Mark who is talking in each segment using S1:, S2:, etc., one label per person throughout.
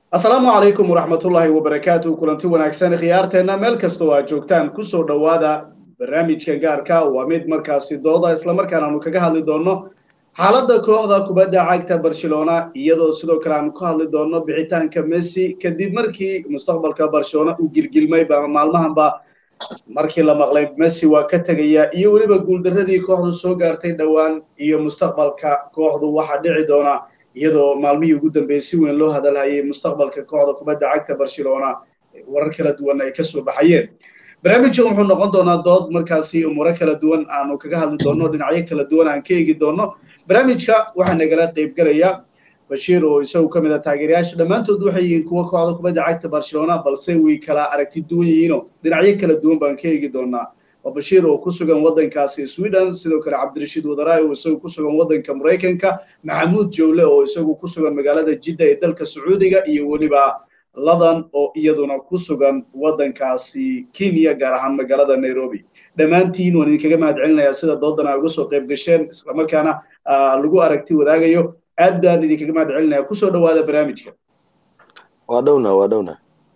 S1: asalaamu calaykum waraxmatullaahi wabarakaatu kulanti wanaagsan khiyaarteenna meel kastoo aad joogtaan kusoo dhowaada barnaamijka gaarka waa mid markaasi dooda islamarkaan aanu kaga hadli doonno xaaladda kooxda kubadda cagta barcelona iyadoo sidoo kale aanu ka hadli doonno bixitaanka messi kadib markii mustaqbalka barcelona uu gilgilmay maalmahanba markii la maqlay messi waa ka tegaya iyo weliba guuldaradii kooxdu soo gaartay dhowaan iyo mustaqbalka kooxdu waxaa dhici doona iyadoo maalmihii ugu dambeeyey si weyn loo hadalhayay mustaqbalka kooxda kubadda cagta barcelona warar kala duwan ay kasoo baxayeen barnaamijkan wuxuu noqon doonaa dood markaasi umuro kala duwan aanu kaga hadli doonno dhinacyo kala duwan aan ka eegi doonno barnaamijka waxaa nagala qaybgelaya bashiir oo isagu ka mid a taageerayaasha dhammaantood waxay yihiin kuwa kooxda kubadda cagta barcelona balse way kala aragti duwan yihiinoo dhinacyo kala duwan baan ka eegi doonaa waa bashiir oo ku sugan waddankaasi sweden sidoo kale cabdirashiid wadaraay oo isagu ku sugan waddanka maraykanka maxamuud jowle oo isagu ku sugan magaalada jidda ee dalka sacuudiga iyo weliba ladan oo iyaduna ku sugan waddankaasi kenya gaar ahaan magaalada nairobi dhammaantiin waan idinkaga mahad celinayaa sida doodan ay uga soo qayb gasheen islamarkaana lagu aragti wadaagayo aad baan idinkaga mahad celinaya kusoo dhowaada barnaamijka
S2: waa dhowna waa dhowna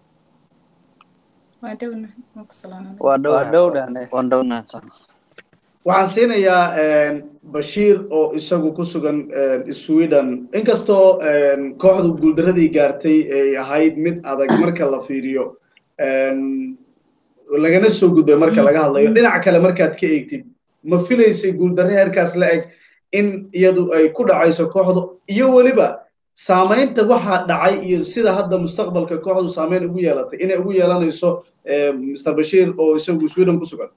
S1: waxaan siinayaa bashiir oo isagu ku sugan sweden inkastoo kooxdu guuldaradii gaartay ay ahayd mid adag marka la fiiriyo lagana soo gudbay marka laga hadlayo dhinac kale markaad ka eegtid ma filaysay guuldarre heerkaas la eg in iyadu ay ku dhacayso kooxdu iyo weliba saamaynta waxaa dhacay iyo sida hadda mustaqbalka kooxdu saamayn ugu yeelatay inay ugu yeelanayso mr bashiir oo isagu sweden ku sugan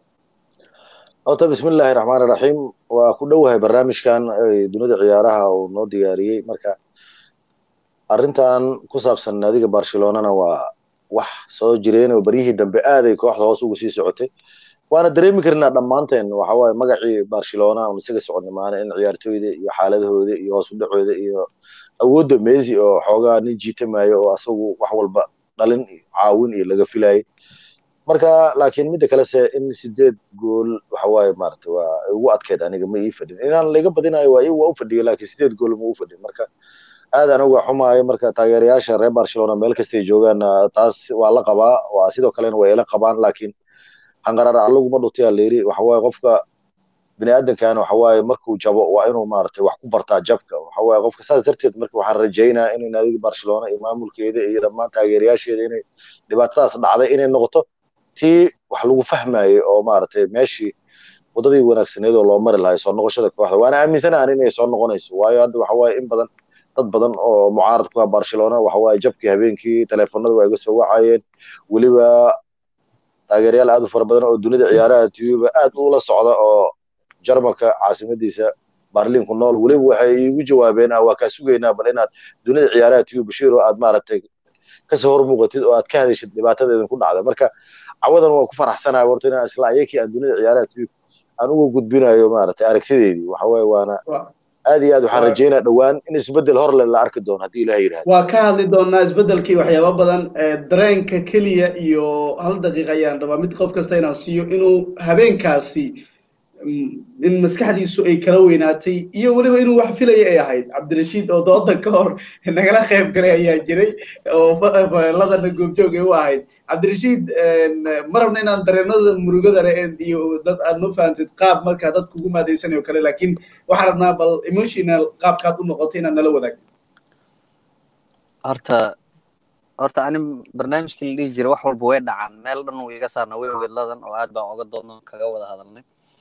S2: horta bismi illaahi raxmaan iraxiim waa ku dhowahay barnaamijkan dunida ciyaaraha uu noo diyaariyey marka arrintan ku saabsan naadiga barcelonana waa wax soo jireen oo baryihii dambe aaday kooxda hoos ugu sii socotay waana dareemi karnaa dhammaanteen waxa waaye magacii barcelona un isaga soconnay maana in ciyaartooyda iyo xaaladahooda iyo hoos u dhacooda iyo awoodda messi oo xoogaa nin jiitamayo oo asagu wax walba dhalin iyo caawin iyo laga filayay marka laakiin midda kalese in sideed gool waxa waaye maarata waa ugu adkeyd aniga ma ii fadhin inaan laga badinayo waa waa u fadhiyo laakiin sideed gool ma u fadhin marka aad aniga xumaayo marka taageerayaasha reer barcelona meel kastay joogaan taas waa la qabaa waa sidoo kalena way ila qabaan laakiin hanqarar allaguma dhutiyaa layiri waxa waaye qofka bini aadankan waxa waaye markuu jabo waa inuu maaragtay wax ku bartaa jabka waxa waaye qofka saas darteed marka waxaan rajaynaa in naadiga barcelona iyo maamulkeeda iyo dhammaan taageerayaasheeda inay dhibaatadaas dhacday inay noqoto tii wax lagu fahmayo oo maaragtay meeshii waddadii wanaagsaneed oo loo mari lahay soo noqoshada kooxda waana aaminsanahan inay soo noqonayso waayo hadda waxa waaye in badan dad badan oo mucaarad ku ah barcelona waxa waaye jabkii habeenkii teleefonada waa iga soo wacayeen weliba taageerayaal aad u fara badan oo dunida ciyaaraha tiyuba aad ula socda oo jarmalka caasimadiisa barlin ku nool weliba waxay iigu jawaabeen waa kaa sugaynaa bal inaad dunida ciyaaraha tiyub bashiir oo aad maaragtay kasoo hor muuqatid oo aad ka hadashid dhibaatadeedin ku dhacda marka cawadan waa ku faraxsanahay horta inaan isla ayakii aan dunida ciyaaraha tiyub aan uga gudbinayo maaragtay aragtideedii waxa waaye waana aad iyo aad waxaan rajaynaa dhowaan in isbeddel hor le la arki doono haddii ilaah yidhahdo
S1: waa ka hadli doonaa isbeddelkii waxyaaba badan dareenka keliya iyo hal daqiiqa ayaan rabaa mid qof kasta inaan siiyo inuu habeenkaasi in maskaxdiisu ay kala weynaatay iyo weliba inuu wax filaya ay ahayd cabdirashiid oo dooda ka hor nagala qayb galay ayaa jiray oo ladana goobjoog ay u ahayd cabdirashiid ma rabna inaan dareenada murugada le iyo dad aad noo fahantid qaab markaa dad kugu maadaysanayo kale laakiin waxaan rabnaa bal emotional qaabkaad u noqotay inaad nala wadaag
S3: horta horta ani barnaamijkii la dhihi jiray wax walba way dhacaan meel dhan uu iga saarna way ogeed ladan oo aad baan oga doodno kaga wada hadalnay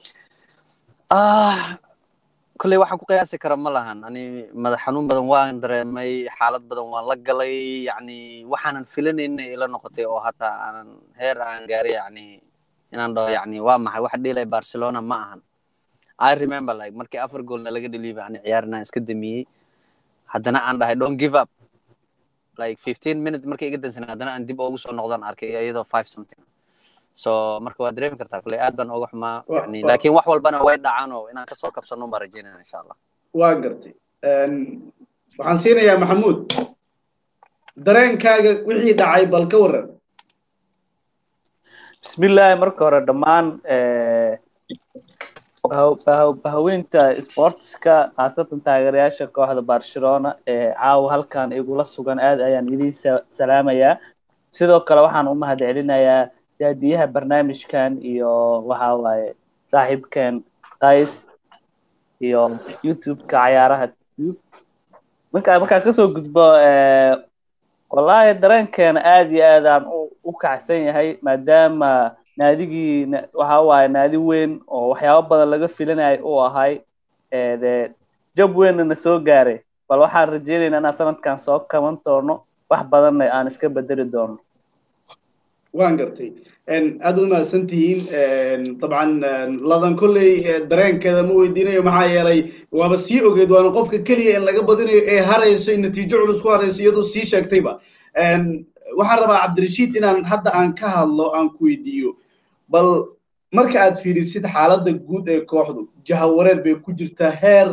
S3: kolley waxaan ku qiyaasi kara ma lahan ani madax xanuun badan waan dareemay xaalad badan waan la galay yacni waxaanan filanayna ila noqotay oo hataa aanan heer aan gaaray yacni inaan dhaho yacni waa maxay waxa dhilay barcelona ma ahan i remember like markii afar goolna laga dheliibay ani ciyaarina iska damiyey haddana aan dhahay don't give up like fifteen minute markii iga dansanay haddana aan dib ugu soo noqdaan arkay iyadoo five something so marka waa dareemi kartaa kule aad baan oga xumaa yani laakiin wax walbana way dhacaan oo inaan kasoo kabsano baan rajeynaya insha allah
S1: waa gartay waxaan siinayaa maxamuud dareenkaaga wixii dhacay bal ka waran
S4: bismillahi marka hore dhammaan bahaweynta sportska khaasatan taageerayaasha kooxda barcelona ee caawa halkan igula sugan aad ayaan idin salaamayaa sidoo kale waxaan u mahad celinayaa daadiyaha barnaamijkan iyo waxa waaye saaxiibkeen qays iyo youtube-ka cayaaraha marka markaan kasoo gudbo wallaahi dareenkeena aad iyo aad aan u kacsan yahay maadaama naadigii waxa waaye naadi weyn oo waxyaabo badan laga filanayo uu ahay de jab weynna na soo gaaray bal waxaan rajeynaynaa inaan sanadkan soo kaban doono wax badanna aan iska bedeli doono
S1: waan gartay aad u mahadsan tihiin dabcan ladan kolley dareenkeeda ma weydiinayo maxaa yeelay waaba sii ogeed waana qofka keliya in laga badinayo ee harayso in natiijo culus ku harayso iyadoo sii sheegtayba waxaan rabaa cabdirashiid inaan hadda aan ka hadlo aan ku weydiiyo bal marka aad fiirisid xaaladda guud ee kooxdu jahawareer bay ku jirtaa heer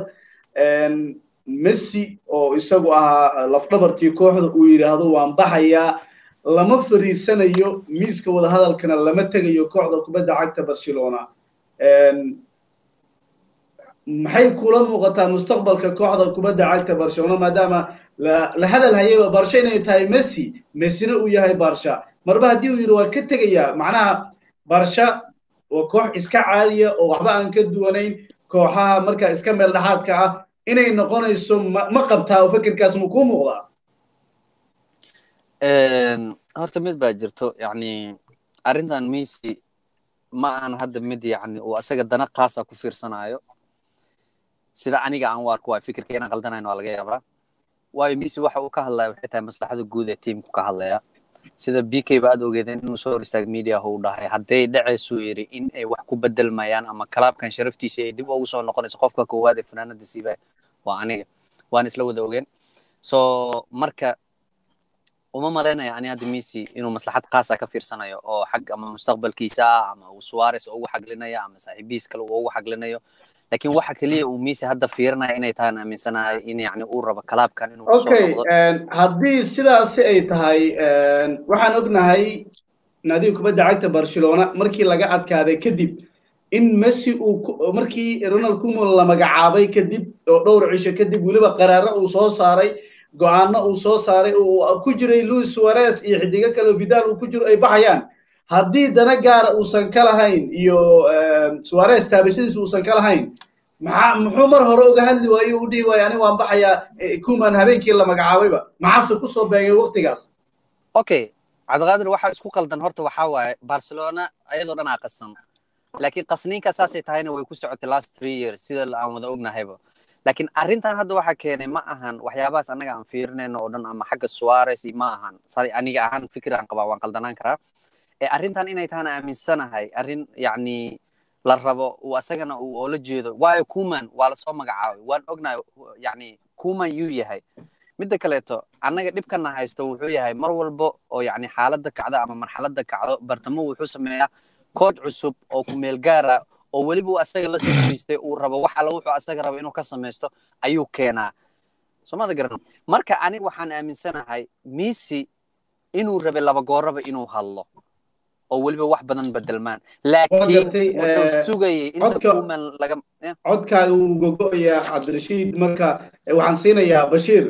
S1: messi oo isagu ahaa lafdhabartii kooxda uu yidhaahdo waan baxayaa lama fariisanayo miiska wadahadalkana lama tegayo kooxda kubadda cagta barcelona maxay kula muuqataa mustaqbalka kooxda kubadda cagta barcelona maadaama la hadal hayayba barsha inay tahay messi messina uu yahay barsha marba haddii uu yidhi waa ka tegayaa macnaha barsha waa koox iska caadiya oo waxba aan ka duwanayn kooxaha marka iska meel dhexaadka ah inay noqonayso ma qabtaa oo fikirkaas ma kuu muuqdaa
S3: horta mid baa jirto yani arrintan messi ma ahan hadda mid yani uu asaga dana kaasa ku fiirsanayo sida aniga aan u arko waay fikirka inaan qaldanayn waa laga yaabaa waayo messi waxa uu ka hadlaya waxay tahay maslaxada guud ee tiimku ka hadlaya sida b k ba aad ogeedeen inuu soo hor istaag media uu dhahay hadday dhaceysuu yidhi in ay wax ku bedelmayaan ama kalaabkan sharaftiisa ay dib ugu soo noqonayso qofka koowaad ee fanaanada siiba waa aniga waan isla wada ogeen so marka uma malaynaya ani hadda messi inuu maslaxad kaasa ka fiirsanayo oo xag ama mustaqbalkiisa ah ama uu suarez ugu xaglinayo ama saaxiibiis kale uu ugu xaglinayo lakin waxa keliya uu messi hadda fiirinaya inay tahan aaminsanahay in yani uu rabo kalaabkan inuu
S1: okay haddii sidaasi ay tahay waxaan ognahay naadiga kubadda cagta barcelona markii laga adkaaday kadib in messi uu markii ronald cuman la magacaabay kadib oo dhowr cisho kadib weliba qaraaro uu soo saaray go-aano uu soo saaray uu ku jiray louis suarez iyo xidigo kale vidal uu ku jiro ay baxayaan haddii dana gaara uusan ka lahayn iyo suarez taabashadiisa uusan ka lahayn maxaa muxuu mar hore uga hadli waayo u dhihi waayo aniga waan baxayaa kuman habeenkii la magacaabayba maxaase kusoo beegay waktigaas
S3: okay cabdiqaadir waxaa isku qaldan horta waxaa waaye barcelona ayadoo dhan aa qasan laakiin qasniinka saasay tahayna way ku socotay last three years sida aan wada ognahayba laakiin arrintan hadda waxaa keenay ma ahan waxyaabahaas annaga aan fiirinayno oo dhan ama xagga suarez ma ahan aniga ahaan fikir aan qabaa waan qaldanaan karaa ee arrintan inay tahana aaminsanahay arrin yacni la rabo uu asagana uu oola jeedo waayo kuman waa lasoo magacaabay waan ognahay yacni kuman yuu yahay midda kaleeto annaga dhibkana haysto wuxuu yahay mar walbo oo yacni xaaladda kacdo ama marxaladda kacdo bartamo wuxuu sameeyaa kood cusub oo ku meel gaara oo weliba uu asaga la soo fariistay uu rabo wax alla wuxuu asaga rabo inuu ka samaysto ayuu keenaa soomada garan marka aniga waxaan aaminsanahay messi inuu rabe laba gooraba inuu hadlo oo weliba wax badan bedelmaan laakiin wuxuu sugayay inta kuman laga
S1: codkaaga wuu gogo'ayaa cabdirashiid marka waxaan siinayaa bashiir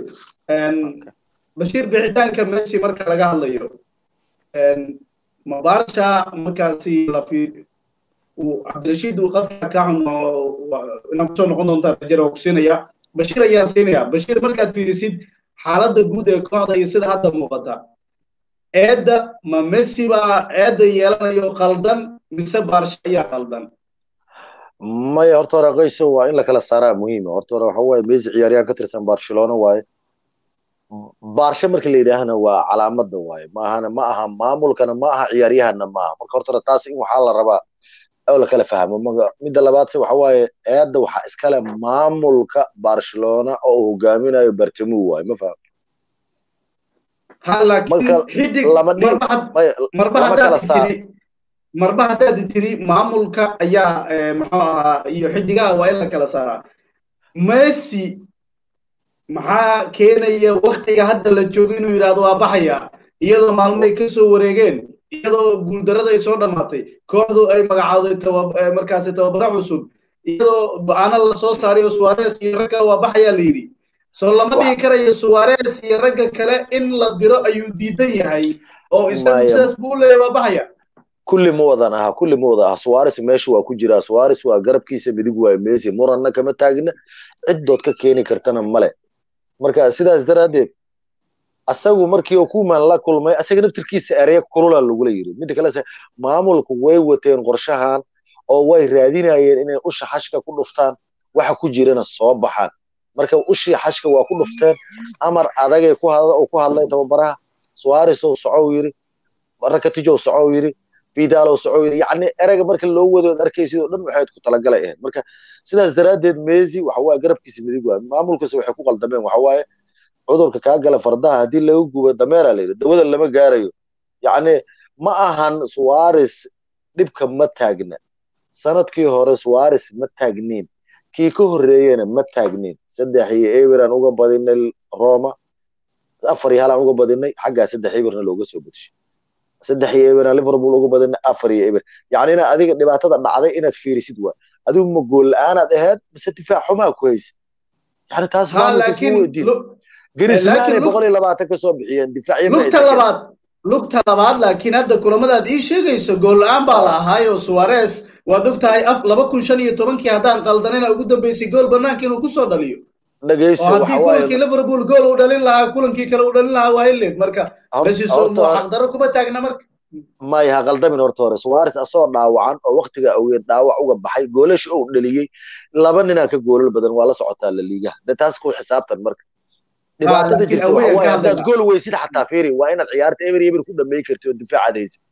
S1: bashiir bixitaanka messi marka laga hadlayo mabarsha markaasi lafi cabdirashiid uu qadka ka xun inaan kusoo noqon doontaa rajada waa ku siinaya bashiir ayaan siinaya bashiir markaad fiirisid xaaladda guud ee kooxda iyo sida hadda muuqata eedda ma messi baa eedda yeelanayo qaldan mise barsha ayaa qaldan
S2: maya horta hore qayso waa in la kala saaraa muhiima horta hore waxa waaye messi ciyaaryahan ka tirsan barcelona waaye barsha marka la yidhaahna waa calaamadda waaye maahana ma aha maamulkana ma aha ciyaaryahana ma aha marka horta hore taas in waxaa la rabaa oo la kala fahmo midda labaadse waxa waaye eedda waxaa iskale maamulka barcelona oo uu hogaaminayo bartamo waaye ma fahmo
S1: marba haddaad tiri maamulka ayaa muxuu ahaa iyo xidigaha waa in la kala saaraa messi maxaa keenaya waktiga hadda la joogo inuu yidhahdo waa baxaya iyadoo maalmoay ka soo wareegeen iyadoo guuldarada ay soo dhammaatay kooxdu ay magacaaday markaasi tababaro cusub iyadoo go-aano lasoo saaray oo suwares iyo rag kale waa baxayaa la yidhi soo lama dhihi karayo suwares iyo ragga kale in la diro ayuu diidan yahay oo isagu sidaas buu leeyahay waa baxaya
S2: kulli ma wadan aha kulli ma wada aha suwares meesha waa ku jiraa suwares waa garabkiisa midig waayo messi muranna kama taagna ciddood ka keeni kartana male marka sidaas daraaddeed asagu markii uu kuman la kulmay asaga naftirkiisa ereya kulula lagula yiri midda kale maamulku way wateen qorshahan oo way raadinayeen inay usha xashka ku dhuftaan waxa ku jirana soo baxaan marka ushii xashka waa ku dhufteen amar adagay ku hadlay tababaraha suwares oo socow yiri rakatijow socow yiri vidalow socow yiri yacni ereyga marka loo wadood arkaysid oo dhan waxay ku talagalay ahayd marka sidaas daraaddeed messi waxa waaye garabkiisa midig waaye maamulkiisa waxay ku qaldameen waxa waaye cudurka kaa gala fardaha haddii laga gubo dameera la yidhi dawada lama gaarayo yacni ma ahan suwares dhibka ma taagna sanadkii hore suwares ma taagniin kii ka horreeyena ma taagniin saddex iyo eber aan uga badinay roma afar iyo hal aan uga badinay xaggaa saddex eberna looga soo bedshay saddex iyo eber aan liverpool uga badinay afar iyo eber yacni ina adiga dhibaatada dhacday inaad fiirisid waa adigu ma gool la-aanaad ahayd mise difaac xumaa ku haysid yani taas maamulkiisma weydiin grismane boqol iyo labaatan ka soo bixiyeen difaaciyo
S1: lugta labaad lugta labaad laakiin hadda kulamadaad ii sheegayso gool la-aan baa la ahaayo suwares waad og tahay laba kun shan iyo tobankii haddaan qaldanina ugu dambeysay gool banaanka inuu kusoo dhaliyo
S2: dhageyso
S1: oo haddii kulankii liverpool gool uu dhalin lahaa kulankii kale uu dhalin lahaa waa ileed marka lasiso xaqdaro kuma taagna marka
S2: maya ha qaldamin horta hore suwares asoo dhaawacan oo waktiga awgeed dhaawac uga baxay goolasha uu dhaliyey laba ninaa ka goolal badan waa la socotaa la liigaha de taas ku xisaabtan marka dhibaatada jirta waxa waaye haddaad gool weysid xataa fiiri waa inaad ciyaarta eber eber ku dhamay karti oo difaacaad haysid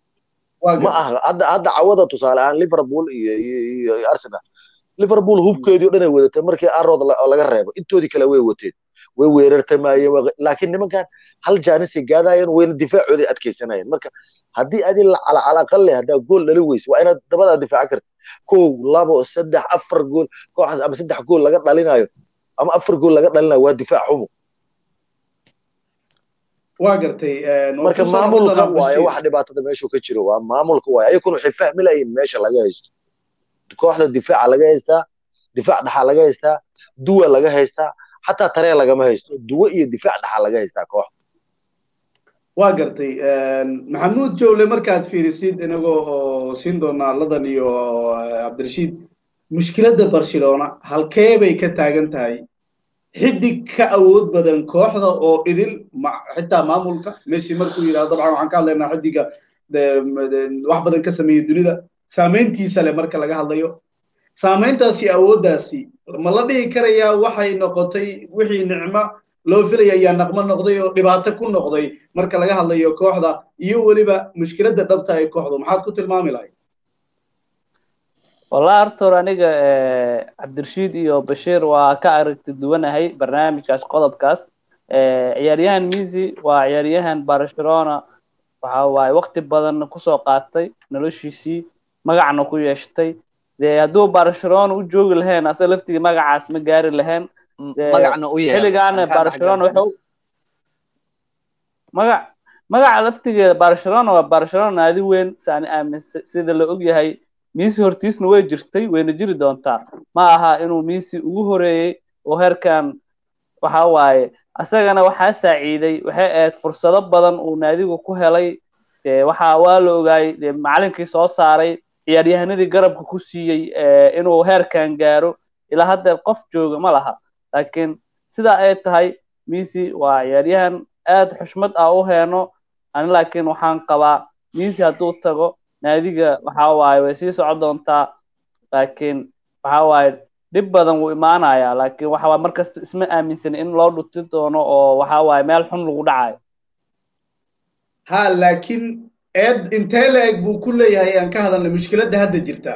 S2: ma aha hadda hadda cawada tusaale ahaan liverpool iyo iyo arsenal liverpool hubkeedii o dhan ay wadatay markii arod laga reebo intoodii kale way wateen way weerartamayeen laakiin nimankan hal jaanisay gaadayeen wayna difaacooday adkaysanayeen marka haddii adi calaqale haddaa gool dhali weyse waa inaad dabadaa difaaca karta kow labo saddex afar gool kooxaas ama saddex gool laga dhalinayo ama afar gool laga dhalinayo waa difaac xumo
S1: waa gartay
S2: marka maamulka waaye waxa dhibaatada meeshu ka jiro waa maamulka waaye ayakuna waxay fahmi layiin meesha laga haysto kooxda difaaca laga haystaa difaac dhaxaa laga haystaa duwa laga haystaa xataa tareen lagama haysto duwa iyo difaac dhaxaa laga haystaa kooxda
S1: waa gartay maxamuud jowle markaad fiirisid inagoo oo siin doonaa ladan iyo cabdirashiid mushkiladda barcelona halkee bay ka taagan tahay xidig ka awood badan kooxda oo idil xitaa maamulka messi markuu yidhahdo dabcan waxaan ka hadlaynaa xidiga wax badan ka sameeyey dunida saamayntiisa leh marka laga hadlayo saamayntaasi awooddaasi ma la dhihi karayaa waxay noqotay wixii nicmo loo filaya ayaa naqmo noqday oo dhibaato ku noqday marka laga hadlayo kooxda iyo weliba mushkiladda dhabta ay kooxdu maxaad ku tilmaami lahayd
S4: wallahi horta hore aniga cabdirashiid iyo bashiir waa ka aragti duwanahay barnaamijkaas qodobkaas ciyaaryahan misi waa ciyaaryahan barcelona waxa waaye waqti badan kusoo qaatay noloshiisii magacna ku yeeshtay dee hadduu barcelona u joogi lahayn asa laftigii magacaas ma gaari lahayn
S3: magacna u yeelay
S4: xilligaana barcelona wuxuu magac magaca laftigeeda barcelona waa barcelona naadi weyn saan aaminsa sida la ogyahay misi hortiisna way jirtay wayna jiri doontaa ma aha inuu misi ugu horeeyey oo heerkan waxa waaye asagana waxaa saaciiday waxay ahayd fursado badan uu naadigu ku helay dee waxa waa la ogaayey dee macalinkii soo saaray ciyaaryahanadii garabka ku siiyey inuu heerkan gaaro ilaa hadda qof jooga ma laha laakiin sidaa ay tahay misi waa ciyaaryahan aad xushmad ah u heeno ani laakiin waxaan qabaa misi hadduu tago naadiga waxa waaye way sii socon doontaa laakiin waxa waaye dhib badan wuu imaanayaa laakiin waxa waaye markasta isma aaminsan in loo dhuti doono oo waxa waaye meel xun lagu dhacayo
S1: ha laakiin eed intee la-eg buu ku leeyahay aan ka hadalnay mushkiladda hadda jirta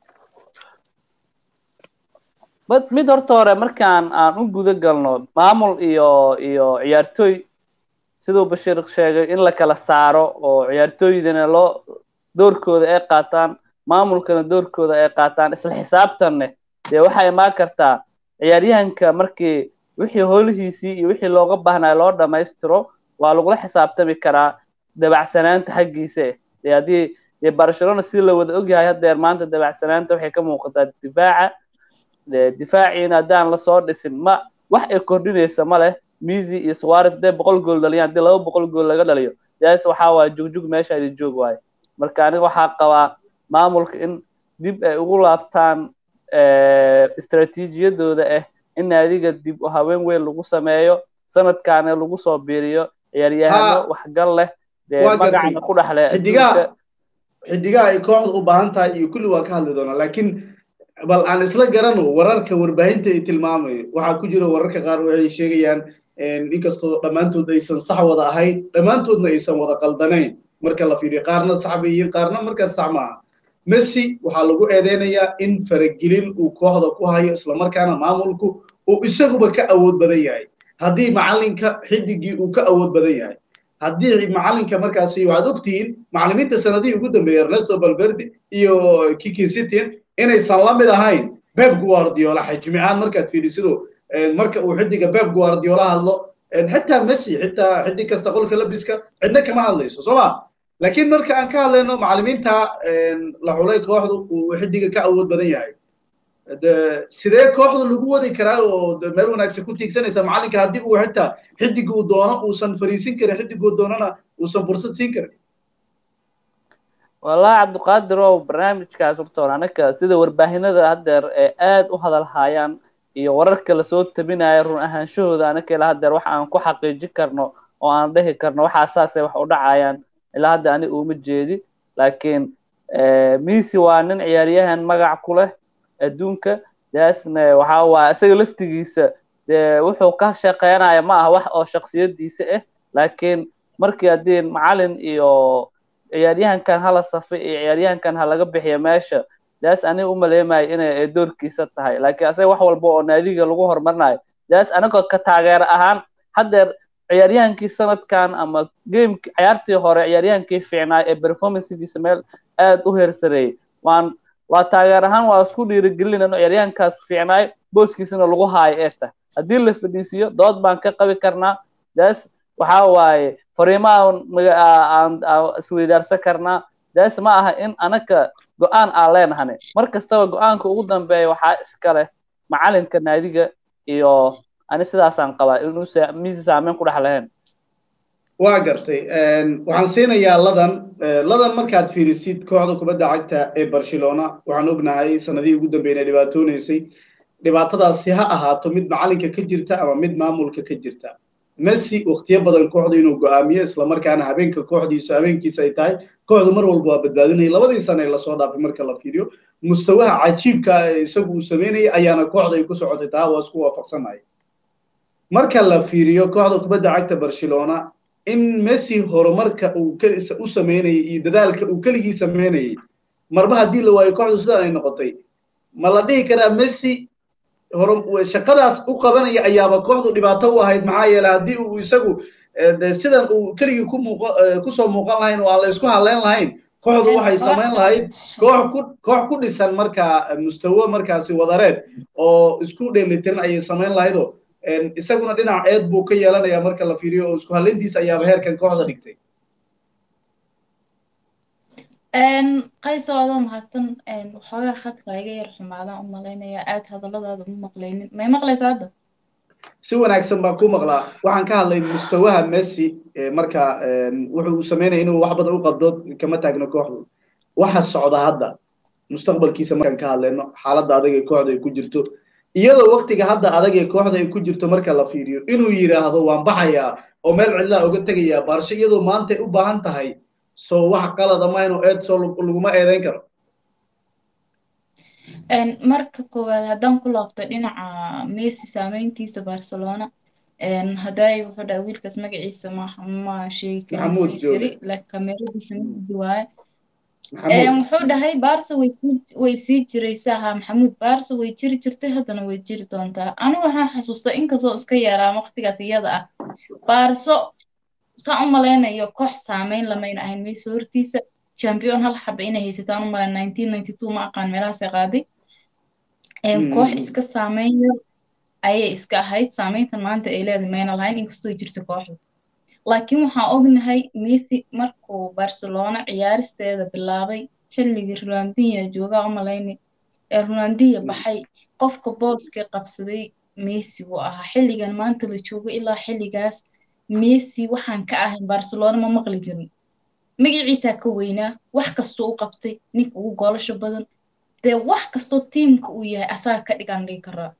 S4: mid mid horta hore markaan aan u guda galno maamul iyo iyo ciyaartooy siduu bashiir sheegay in la kala saaro oo ciyaartooydana loo doorkooda ay qaataan maamulkana doorkooda ay qaataan isla xisaabtanne dee waxay imaan kartaa ciyaaryahanka markii wixii howlihiisii iyo wixii looga baahnaa loo dhammaystiro waa lagula xisaabtami karaa dabacsanaanta xaggiisa dee haddii dee barcelona si la wada ogyahay haddeer maanta dabacsanaanta waxay ka muuqataa difaaca difaaciina haddaan lasoo dhisin ma wax ay kordhinaysa ma leh misi iyo suarez hadday boqol gool dhaliyaan haddii laba boqol gool laga dhaliyo daas waxaa waaya jugjug meesha idi joog waayo marka aniga waxaa qabaa maamulka in dib ay ugu laabtaan istaraatiijiyadooda ah in naadiga dib u haween weyn lagu sameeyo sanadkaana lagu soo biiriyo ciyaaryahano waxgal leh dee magacana ku dhexle
S1: xidigaha ay kooxda u baahan tahay iyo kulli waa ka hadli doonaa laakiin bal aan isla garano wararka warbaahinta ay tilmaamayo waxaa ku jira wararka qaar waxay sheegayaan inkastoo dhammaantood aysan sax wada ahayn dhammaantoodna aysan wada qaldanayn marka la fiiriyo qaarna sax bay yihiin qaarna markaas sax maaha messi waxaa lagu eedeynayaa in faragelin uu kooxda ku hayo islamarkaana maamulku uu isaguba ka awood badan yahay haddii macalinka xidigii uu ka awood badan yahay haddii macalinka markaasi waxaad ogtihiin macalimiinta sanadihii ugu dambeeyey ernesto balverdi iyo kiki sitin inaysan la mid ahayn beb guardiola xajmi ahaan markaad fiirisido marka uu xidiga beb guardiola hadlo xitaa messi xitaa xidig kasta qolka labiska cidna kama hadlayso soo ma laakiin marka aan ka hadlayno macalimiinta la xulay kooxdu uu xidiga ka awood badan yahay sidee kooxda lagu wadi karaa oo meel wanaagsan ku tiigsanaysa macalinka haddii uu xitaa xidiga uu doono uusan fariisin karin xidiguu doonana uusan fursad siin karin
S4: wallahi cabdiqaadir ow barnaamijkaas horta hore anaka sida warbaahinada haddeer ee aad u hadal haayaan iyo wararka lasoo tabinaya run ahaanshahooda anaka ilaa haddeer wax aan ku xaqiijin karno oo aan dhihi karno waxa saasay wax u dhacayaan ilaa hadda ani uma jeedi laakiin misi waa nin ciyaaryahan magac ku leh adduunka daasna waxa waa isaga laftigiisa dee wuxuu ka shaqeynaya ma aha wax oo shaksiyadiisa ah laakiin markii haddii macalin iyo ciyaaryahankan hala safay iyo ciyaaryahankan ha laga bixiyo meesha daas aniga umaleemayo inay doorkiisa tahay laakiin asaga wax walba oo naadiga lagu horumarinayo daas anigoo ka taageer ahaan haddeer ciyaaryahankii sanadkan ama gameki ciyaartii hore ciyaaryahankii fiicnaa ee performancegiisa meel aad u heersareeyey waan waa taageer ahaan waa isku dhiirigelinayno ciyaaryahankaas fiicnaay booskiisana lagu haayo ee tahay haddii la fadhiisiyo dood baan ka qabi karnaa daas waxa waaye fariimaha aan isweydaarsan karnaa daas ma aha in anaka go-aan aan leenahane mar kastaba go-aanka ugu dambeeya waxaa iska leh macalinka naadiga iyo ani sidaasaan qabaa inuu misi saameyn ku dhex lahayn
S1: waa gartay waxaan siinayaa ladan ladan markaad fiirisid kooxda kubadda cagta ee barcelona waxaan ognahay sanadihii ugu dambeeyna dhibaatoonaysay dhibaatadaasi ha ahaato mid macalinka ka jirta ama mid maamulka ka jirta messi waktiyo badan kooxda inuu go'aamiyo islamarkaana habeenka kooxdiisu habeenkiisa ay tahay kooxdu mar walba waa badbaadinaya labadii sana ee lasoo dhaafay marka la fiiriyo mustawaha cajiibka ee isagu uu samaynayay ayaana kooxda ay ku socotay taa waa isku waafaqsanaya marka la fiiriyo kooxda kubadda cagta barcelona in messi horumarka uu u samaynayay iyo dadaalka uu keligii samaynayay marba haddii la waayo kooxdu sidaan ay noqotay ma la dhihi karaa messi shaqadaas u qabanaya ayaaba kooxdu dhibaato u ahayd maxaa yeeley haddii uu isagu sidan uu keligii ku muuq kusoo muuqan lahayn oo aan la isku hadleyn lahayn kooxdu waxay samayn lahayd koox ku koox ku dhisan markaa mustawo markaasi wadareed oo isku dheelitiran ayay samayn lahaydoo isaguna dhinac eed buu ka yeelanayaa marka la fiiriyo oo isku hadlayntiisa ayaaba heerkan kooxda dhigtay
S5: qayso adoo mahadsan waxoogaa khadka iga yar xumaadaan u malaynayaa aad hadalladaada uma maqlaynin may maqlaysa hadda
S1: si wanaagsan baan ku maqlaa waxaan ka hadlay mustawaha messi marka wuxuu uu samaynaya inuu wax badan u qabdo kama taagno kooxdu waxa socda hadda mustaqbalkiisa markaan ka hadlayno xaaladda adag ee kooxda ay ku jirto iyadoo waktiga hadda adag ee kooxda ay ku jirto marka la fiiriyo inuu yidhaahdo waan baxayaa oo meel cidlaa uga tegayaa baarsho iyadoo maanta ay u baahan tahay soo wax qalada ma inuu eed soo laguma eedeyn karo
S5: marka koowaad haddaan ku laabto dhinaca messi saameyntiisa barcelona hadday wuxuu dhaha wiilkaas magaciisa ma ma sheegi kari kameradiisa midi waaye wuxuu dhahay barsa way sii way sii jiraysaa ha maxamuud barsa way jiri jirtay haddana way jiri doontaa anigu waxaan xasuustaa inkastoo iska yaraa waqtigaas iyada ah barso saan u malaynayo koox saameyn lamayna ahayn mayso hortiisa champion hal xaba inay haysataan u malayn nineteen ninety two ma aqaan meelahaasay qaaday koox iska saameyn yar ayay iska ahayd saameyntan maanta ay leedahay mayna lahayn inkastoo jirta kooxda laakiin waxaan ognahay messi markuu barcelona ciyaaristeeda bilaabay xilligii ronaldinho joogaa u malayni ee ronaldinho baxay qofka booska qabsaday messi wuu ahaa xilligan maanta la joogo ilaa xilligaas messi waxaan ka ahayn barcelona ma maqli jirin magaciisaa ka weynaa wax kastoo u qabtay ninka ugu goolasho badan dee wax kastoo tiimka uu yahay asaga ka dhigaan dhigi karaa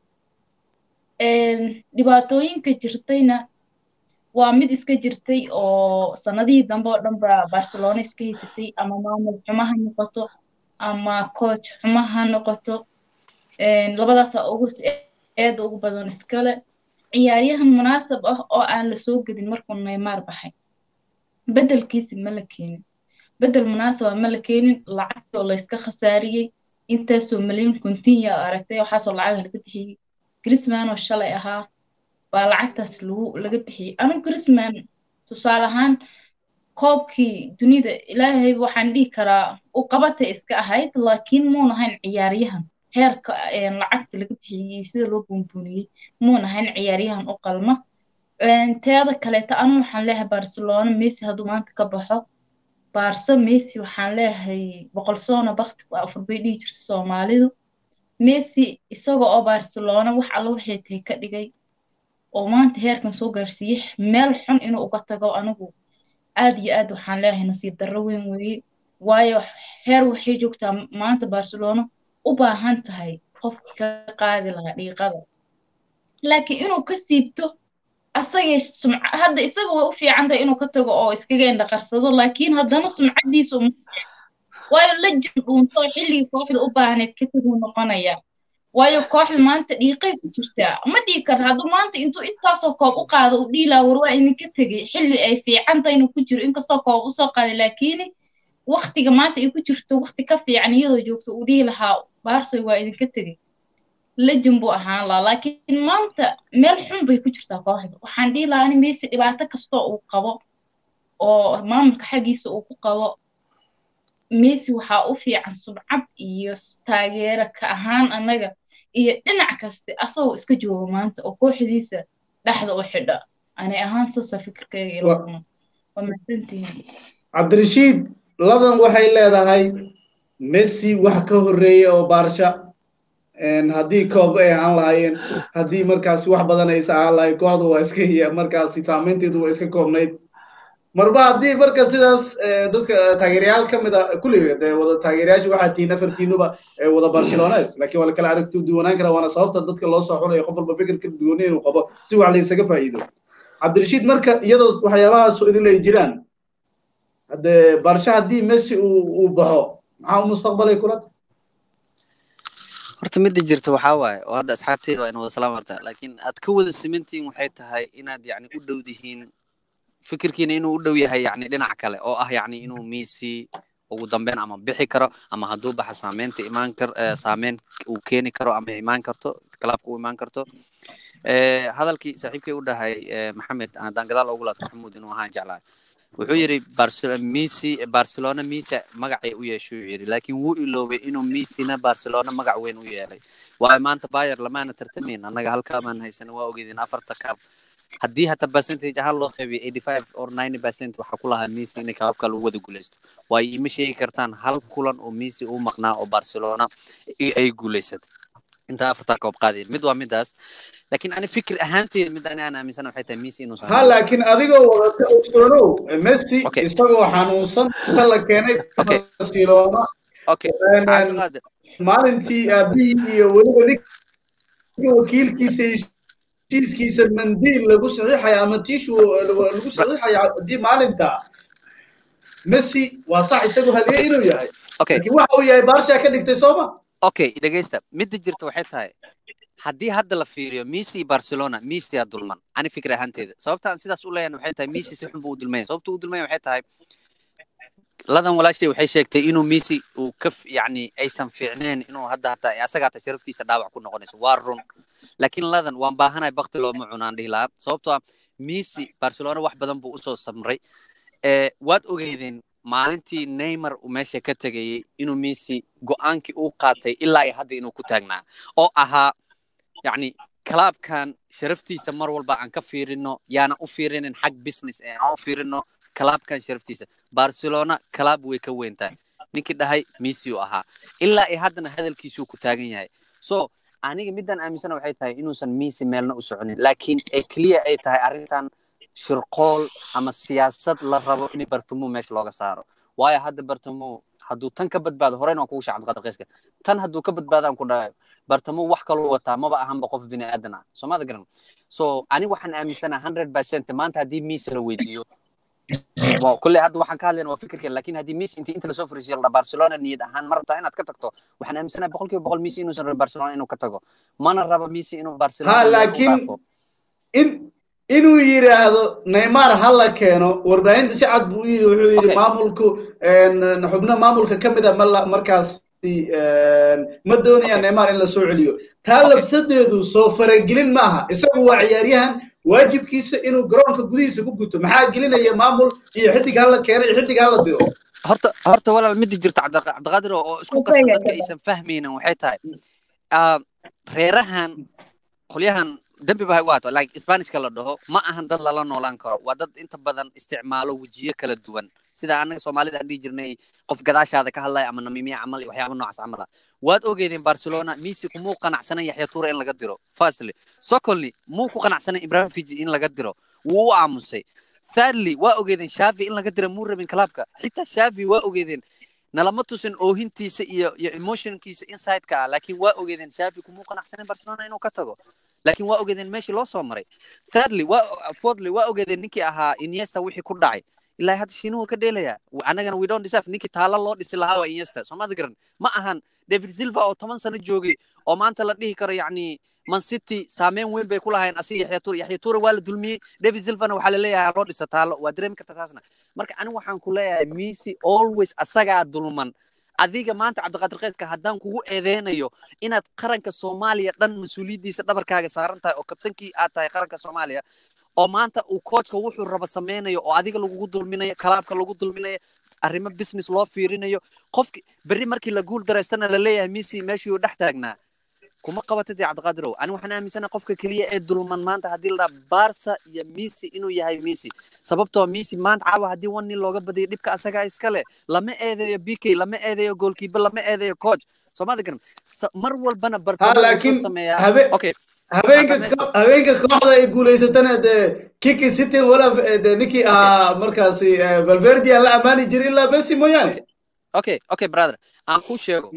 S5: dhibaatooyinka jirtayna waa mid iska jirtay oo sanadihii dambe oo dhan ba barcelona iska haysatay ama maamul xumo ha noqoto ama coach xumo ha noqoto labadaasa ugu eeda ugu badan iskale ciyaaryahan munaasab ah oo aan lasoo gedin markuu neymar baxay bedelkiisi ma la keenin bedel munaasaba ma la keenin lacagtii oo layska khasaariyey intaasoo malyan continya aragtay waxaasoo lacaga laga bixiyey grisman oo shalay ahaa baa lacagtaas lagu laga bixiyey anigu grisman tusaale ahaan koobkii dunida ilaahay waxaan dhihi karaa u qabata iska ahayd laakiin muun ahayn ciyaaryahan heerka lacagta laga bixiyey sida loo buunbuuniyey muun ahayn ciyaaryahan u qalma teeda kaleeta anu waxaan leeyahay barcelona messi hadduu maanta ka baxo barso messi waxaan leeyahay boqol soona bakti waa afur bay dhihi jirta soomaalidu messi isaga oo barcelona wax alla waxay tahay ka dhigay oo maanta heerkan soo gaarsiiyey meel xun inuu uga tago anigu aad iyo aad waxaan leeyahay nasiib darro weyn weeye waayo heer waxay joogtaa maanta barcelona u baahan tahay qofkii ka qaadi lahaa dhiiqada laakiin inuu ka siibto asagay sumca hadda isaga way u fiican tahay inuu ka tago oo iskaga indhaqarsado laakiin haddana sumcadiisu waayo lejan dhuunto xilligii kooxda u baahneed ka taguu noqonaya waayo kooxda maanta dhiiqay ku jirtaa ma dhihi kara hadduu maanta intuu intaasoo koob u qaado u dhiilaa war waa idinka tegay xilli ay fiican tahay inuu ku jiro inkastoo koob usoo qaaday laakiin waktiga maanta ay ku jirto wakti ka fiican iyadoo joogto uu dhihi lahaa baarsoy waa idinka tegay lejan buu ahaan lahaa laakiin maanta meel xun bay ku jirtaa kooxda waxaan dhihi lahaa ani messi dhibaato kastoo uu qabo oo maamulka xaggiisa uu ku qabo messi waxaa u fiican subcad iyo taageero ka ahaan annaga iyo dhinac kaste asagoo iska jooga maanta oo kooxdiisa dhexda u xidha anay ahaan sasa fikirkayga ila kuma waa mahadsantihiin
S1: cabdirashiid ladan waxay leedahay messi wax ka horreeya oo baarsha haddii koob ay ahaan lahaayeen haddii markaasi wax badan aysa ahaan lahayn kooxda waa iska markaasi saameynteedu waa iska koobnayd marba haddii marka sidaas dadka taageerayaal ka mid a kulligeed wada taageerayaasha waxaa tihiin afartiinuba wada barcelones laakiin waa la kala aragti duwanaan karaa waana sababta dadka loo soo xulaya qof walba fikir ka duwanay inuu qabo si wax laysaga faa'iido cabdirashiid marka iyadoo waxyaabahaas idin ay jiraan hadde barsha haddii messi uu uu baxo maxaa mustaqbalay kula
S3: horta midda jirta waxaa waaye oo hadda asxaabteeda waa in wada salaam hartaa laakiin aad ka wada simantihiin waxay tahay inaad yacni u dhow dihiin fikirkiina inuu u dhow yahay yani dhinac kale oo ah yani inuu messi ugu dambeyn ama bixi karo ama hadduu baxa saameynta imaan kar saameyn uu keeni karo ama imaan karto kalaabka u imaan karto hadalkii saaxiibkay u dhahay maxamed haddaan gadaal ugu laabto maxamuud inuu ahaan jeclahay wuxuu yidhi messi barcelona messi magacay u yeeshay uu yidhi laakiin wuu iloobay inuu messina barcelona magac weyn u yeelay waayo maanta bayer lamaana tartamayn annaga halkaa baan haysana waa ogeydin afarta kaab haddii hata percentage ahaan loo qeybiyo eighty five or ninety percent waxaa ku lahaa messi inay kaababka lagu wada guuleysto waayo ima sheegi kartaan hal kulan oo messi u maqnaa oo barcelona ay guuleysatay intaa afartaa koob qaadeen mid waa midaas laakiin ani fikir ahaanteeda mid ani aan aaminsana waxay tahay messi inuu
S1: ha laakiin adigoo wadata ogsoonow messi isagoo xanuunsan inta la keenay barcelona maalintii aabihii iyo weliba ninka wakiilkiisa heshiiskiisa mandiil lagu saxiixaya ama tishu lagu saxiixaya haddii maalinta messi waa sax isagu haliyey inuu yahay laakiin waxa uu yahay baarsha ka dhigtay sooma
S3: okay dhegeysta midda jirta waxay tahay haddii hadda la fiiriyo messi barcelona messi aa dulman ani fikir ahaanteeda sababta aan sidaas u leeyahay waxay tahay messi si xun buu u dulmaya sababta uu dulmaya waxay tahay ladan walaashay waxay sheegtay inuu messi uu ka yacni aysan fiicneen inuu hadda hataa asaga hata sharaftiisa dhaawac ku noqonayso waa run laakiin ladan waan baahanahay bakti looma cunaan dhihi lahaa sababtoo ah messi barcelona wax badan buu usoo samray waad ogeydeen maalintii neymar uu meesha ka tegayey inuu messi go-aankii uu qaatay ilaa iyo hadda inuu ku taagnaa oo ahaa yacni kalaabkan sharaftiisa mar walba aan ka fiirino yaana u fiirinin xag business ee aan u fiirino kalaabkan sharaftiisa barcelona kalaab way ka weyn tahay ninkii dhahay messi uu ahaa ilaa ay haddana hadalkiisuu ku taagan yahay so aniga midaan aaminsana waxay tahay inuusan messi meelna u soconin laakiin ee keliya ay tahay arrintan shirqool ama siyaasad la rabo in bartamo meesha looga saaro waayo hadda bartamo hadduu tan ka badbaado horeyna waan kugu shacab qadaqeyska tan hadduu ka badbaadaan ku dhahayo bartamo wax kaloo wataa maba ahanba qof bini aadan ah soo maada garan so aniga waxaan aaminsanaha hundred percent maanta haddii messi la weydiiyo kulley hadda waxaan ka hadlayna waa fikirkeen lakin haddii messi intii inta lasoo fariisiyo la barcelona niyad ahaan ma rabtaa inaad ka tagto waxaan aaminsanaha boqol kiiba boqol messi inuusan rabin barcelona inuu ka tago mana raba messi inuu barcelona
S1: ha laakiin in inuu yidhaahdo neymar ha la keeno warbaahinta si cad buu yidhi wuxuu yidhi maamulku xubno maamulka ka mid a ma markaas ma doonaya neymar in la soo celiyo taa labsadeedu soo faragelin maaha isagu waa ciyaaryahan waajibkiisa inuu garoonka gudihiisa ku guto maxaa gelinaya maamul iyo xidig hala keeno iyo xidig hala diro
S3: horta horta walaal midi jirta cabdiqaadir oo isku qasan dadka aysan fahmaynin waxay tahay reerahan qolyahan dembi ba ha igu haato like spanishka la dhaho ma ahan dad lala noolaan karo waa dad inta badan isticmaalo wejiyo kala duwan sida anaga soomaalida aan dhihi jirnay qof gadaashaada ka hadlaya ama namimiya camal waxyaaba noocaas camal ah waad ogeedeen barcelona messi kumuu qanacsanan yaxya tuure in laga diro firstly secondly muu ku qanacsanan ibrahim fiji in laga diro wuu u aamusay thirdly waa ogeedeen shafi in laga dira muu rabin kalaabka xitaa shafi waa ogeedeen nalama tusin oohintiisa iyo iyo emotionkiisa insideka ah laakiin waa ogeedeen shafi kumuu qanacsanan barcelona inuu ka tago laakiin waa ogeedeen meeshii loo soo maray thirdly waa fourthly waa ogeedeen ninkii ahaa iniesta wixii ku dhacay ilaa hadda shiinuhu ka dheelaya annagana we don't deserve ninkii taalo loo dhisi lahaa waa iniesta soomada garan ma ahan david silva oo toban sano joogay oo maanta la dhihi karo yacni man city saameyn weyn bay ku lahayn asiga yaxya tuure yaxya tuure waa la dulmiyey david silvana waxaa laleeyahay loo dhisa taalo waa dareemi karta taasna marka anigu waxaan ku leeyahay messi always asagaa dulman adiga maanta cabdiqaadir qayska haddaan kugu eedeynayo inaad qaranka soomaaliya dhan mas-uuliyaddiisa dhabarkaaga saaran tahay oo kabtankii aad tahay qaranka soomaaliya oo maanta uu koojka wuxuu raba sameynayo oo adiga lagugu dulminayo kalaabka lagu dulminayo arrimo business loo fiirinayo qofki berri markii la guul daraystana la leeyahay messi meeshuu dhex taagnaa kuma qabatid dee cabdiqaadirow ani waxaan aaminsanaha qofka keliya ee dulman maanta haddii la dhaha barsa iyo messi inuu yahay messi sababtoo messi maanta caawa haddii one nin looga badiyo dhibka asagaa iskale lama eedeeyo b k lama eedeeyo goalkeeper lama eedeeyo coach soomada garan mar walbana bartamo sameeyaa okay
S1: habeenka habeenka kooxda ay guulaysatana dee kiki city wala de ninkii ahaa markaasi valverde aan la amaani jirin ilaa messi mooyaane
S3: okay okay brother aan ku sheego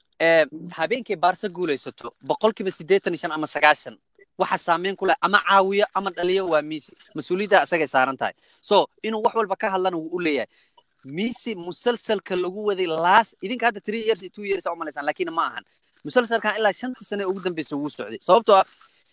S3: habeenkay baarsa guulaysato boqolkiiba siddeetan iyo shan ama sagaashan waxa saameyn ku leh ama caawiyo ama dhaliyo waa messi mas-uuliyadda asagay saaran tahay so inuu wax walba ka hadlana wuu u leeyahay messi musalsalka lagu waday last idinka hadda three years two years aa umalaysaan laakiin ma ahan musalsalkan ilaa shanta sane ugu dambeysa wuu socday sababtoo ah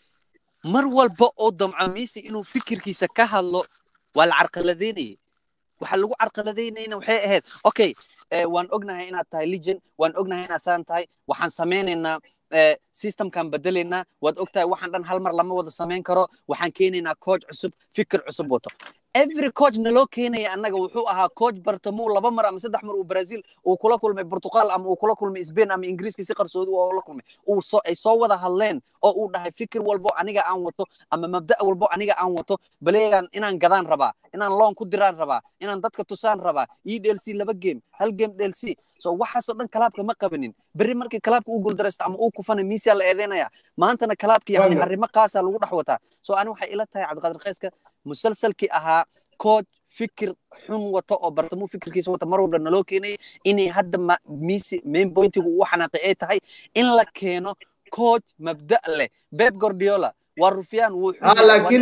S3: mar walba oo damco messi inuu fikirkiisa ka hadlo waa la carqaladeynayay waxa lagu carqaladeynayna waxay ahayd okay waan ognahay inaad tahay legend waan ognahay inaad saan tahay waxaan sameynaynaa systemkan bedelaynaa waad ogtahay waxaan dhan hal mar lama wada samayn karo waxaan keenaynaa coach cusub fikir cusub wato every coach naloo keenaya annaga wuxuu ahaa coach bartamuu laba mar ama saddex mar uu brazil uu kula kulmay portugal ama uu kula kulmay spain ama ingiriiska si qarsoodi oo la kulmay uu soo ay soo wada hadleen oo uu dhahay fikir walbo aniga aan wato ama mabda' walbo aniga aan wato baleegan inaan gadaan rabaa inaan loon ku diraan rabaa inaan dadka tusaan rabaa ii dhelc laba game hal game dhelc so waxaasoo dhan kalaabka ma qabanin berri markii kalaabka uu guuldaraysto ama uu kufana miisia la eedeynaya maantana kalaabka yani arrimo qaasa lagu dhex wataa so ani waxay ila tahay cabdiqaadir qayska musalsalkii ahaa coach fikir xun wato oo bartamuu fikirkiisa wata mar walba naloo keenayay inay hadda misi main pointigu uu xanaaqay ay tahay in la keeno coach mabda' leh beb gordiola waa rufyaan wuu
S1: laakiin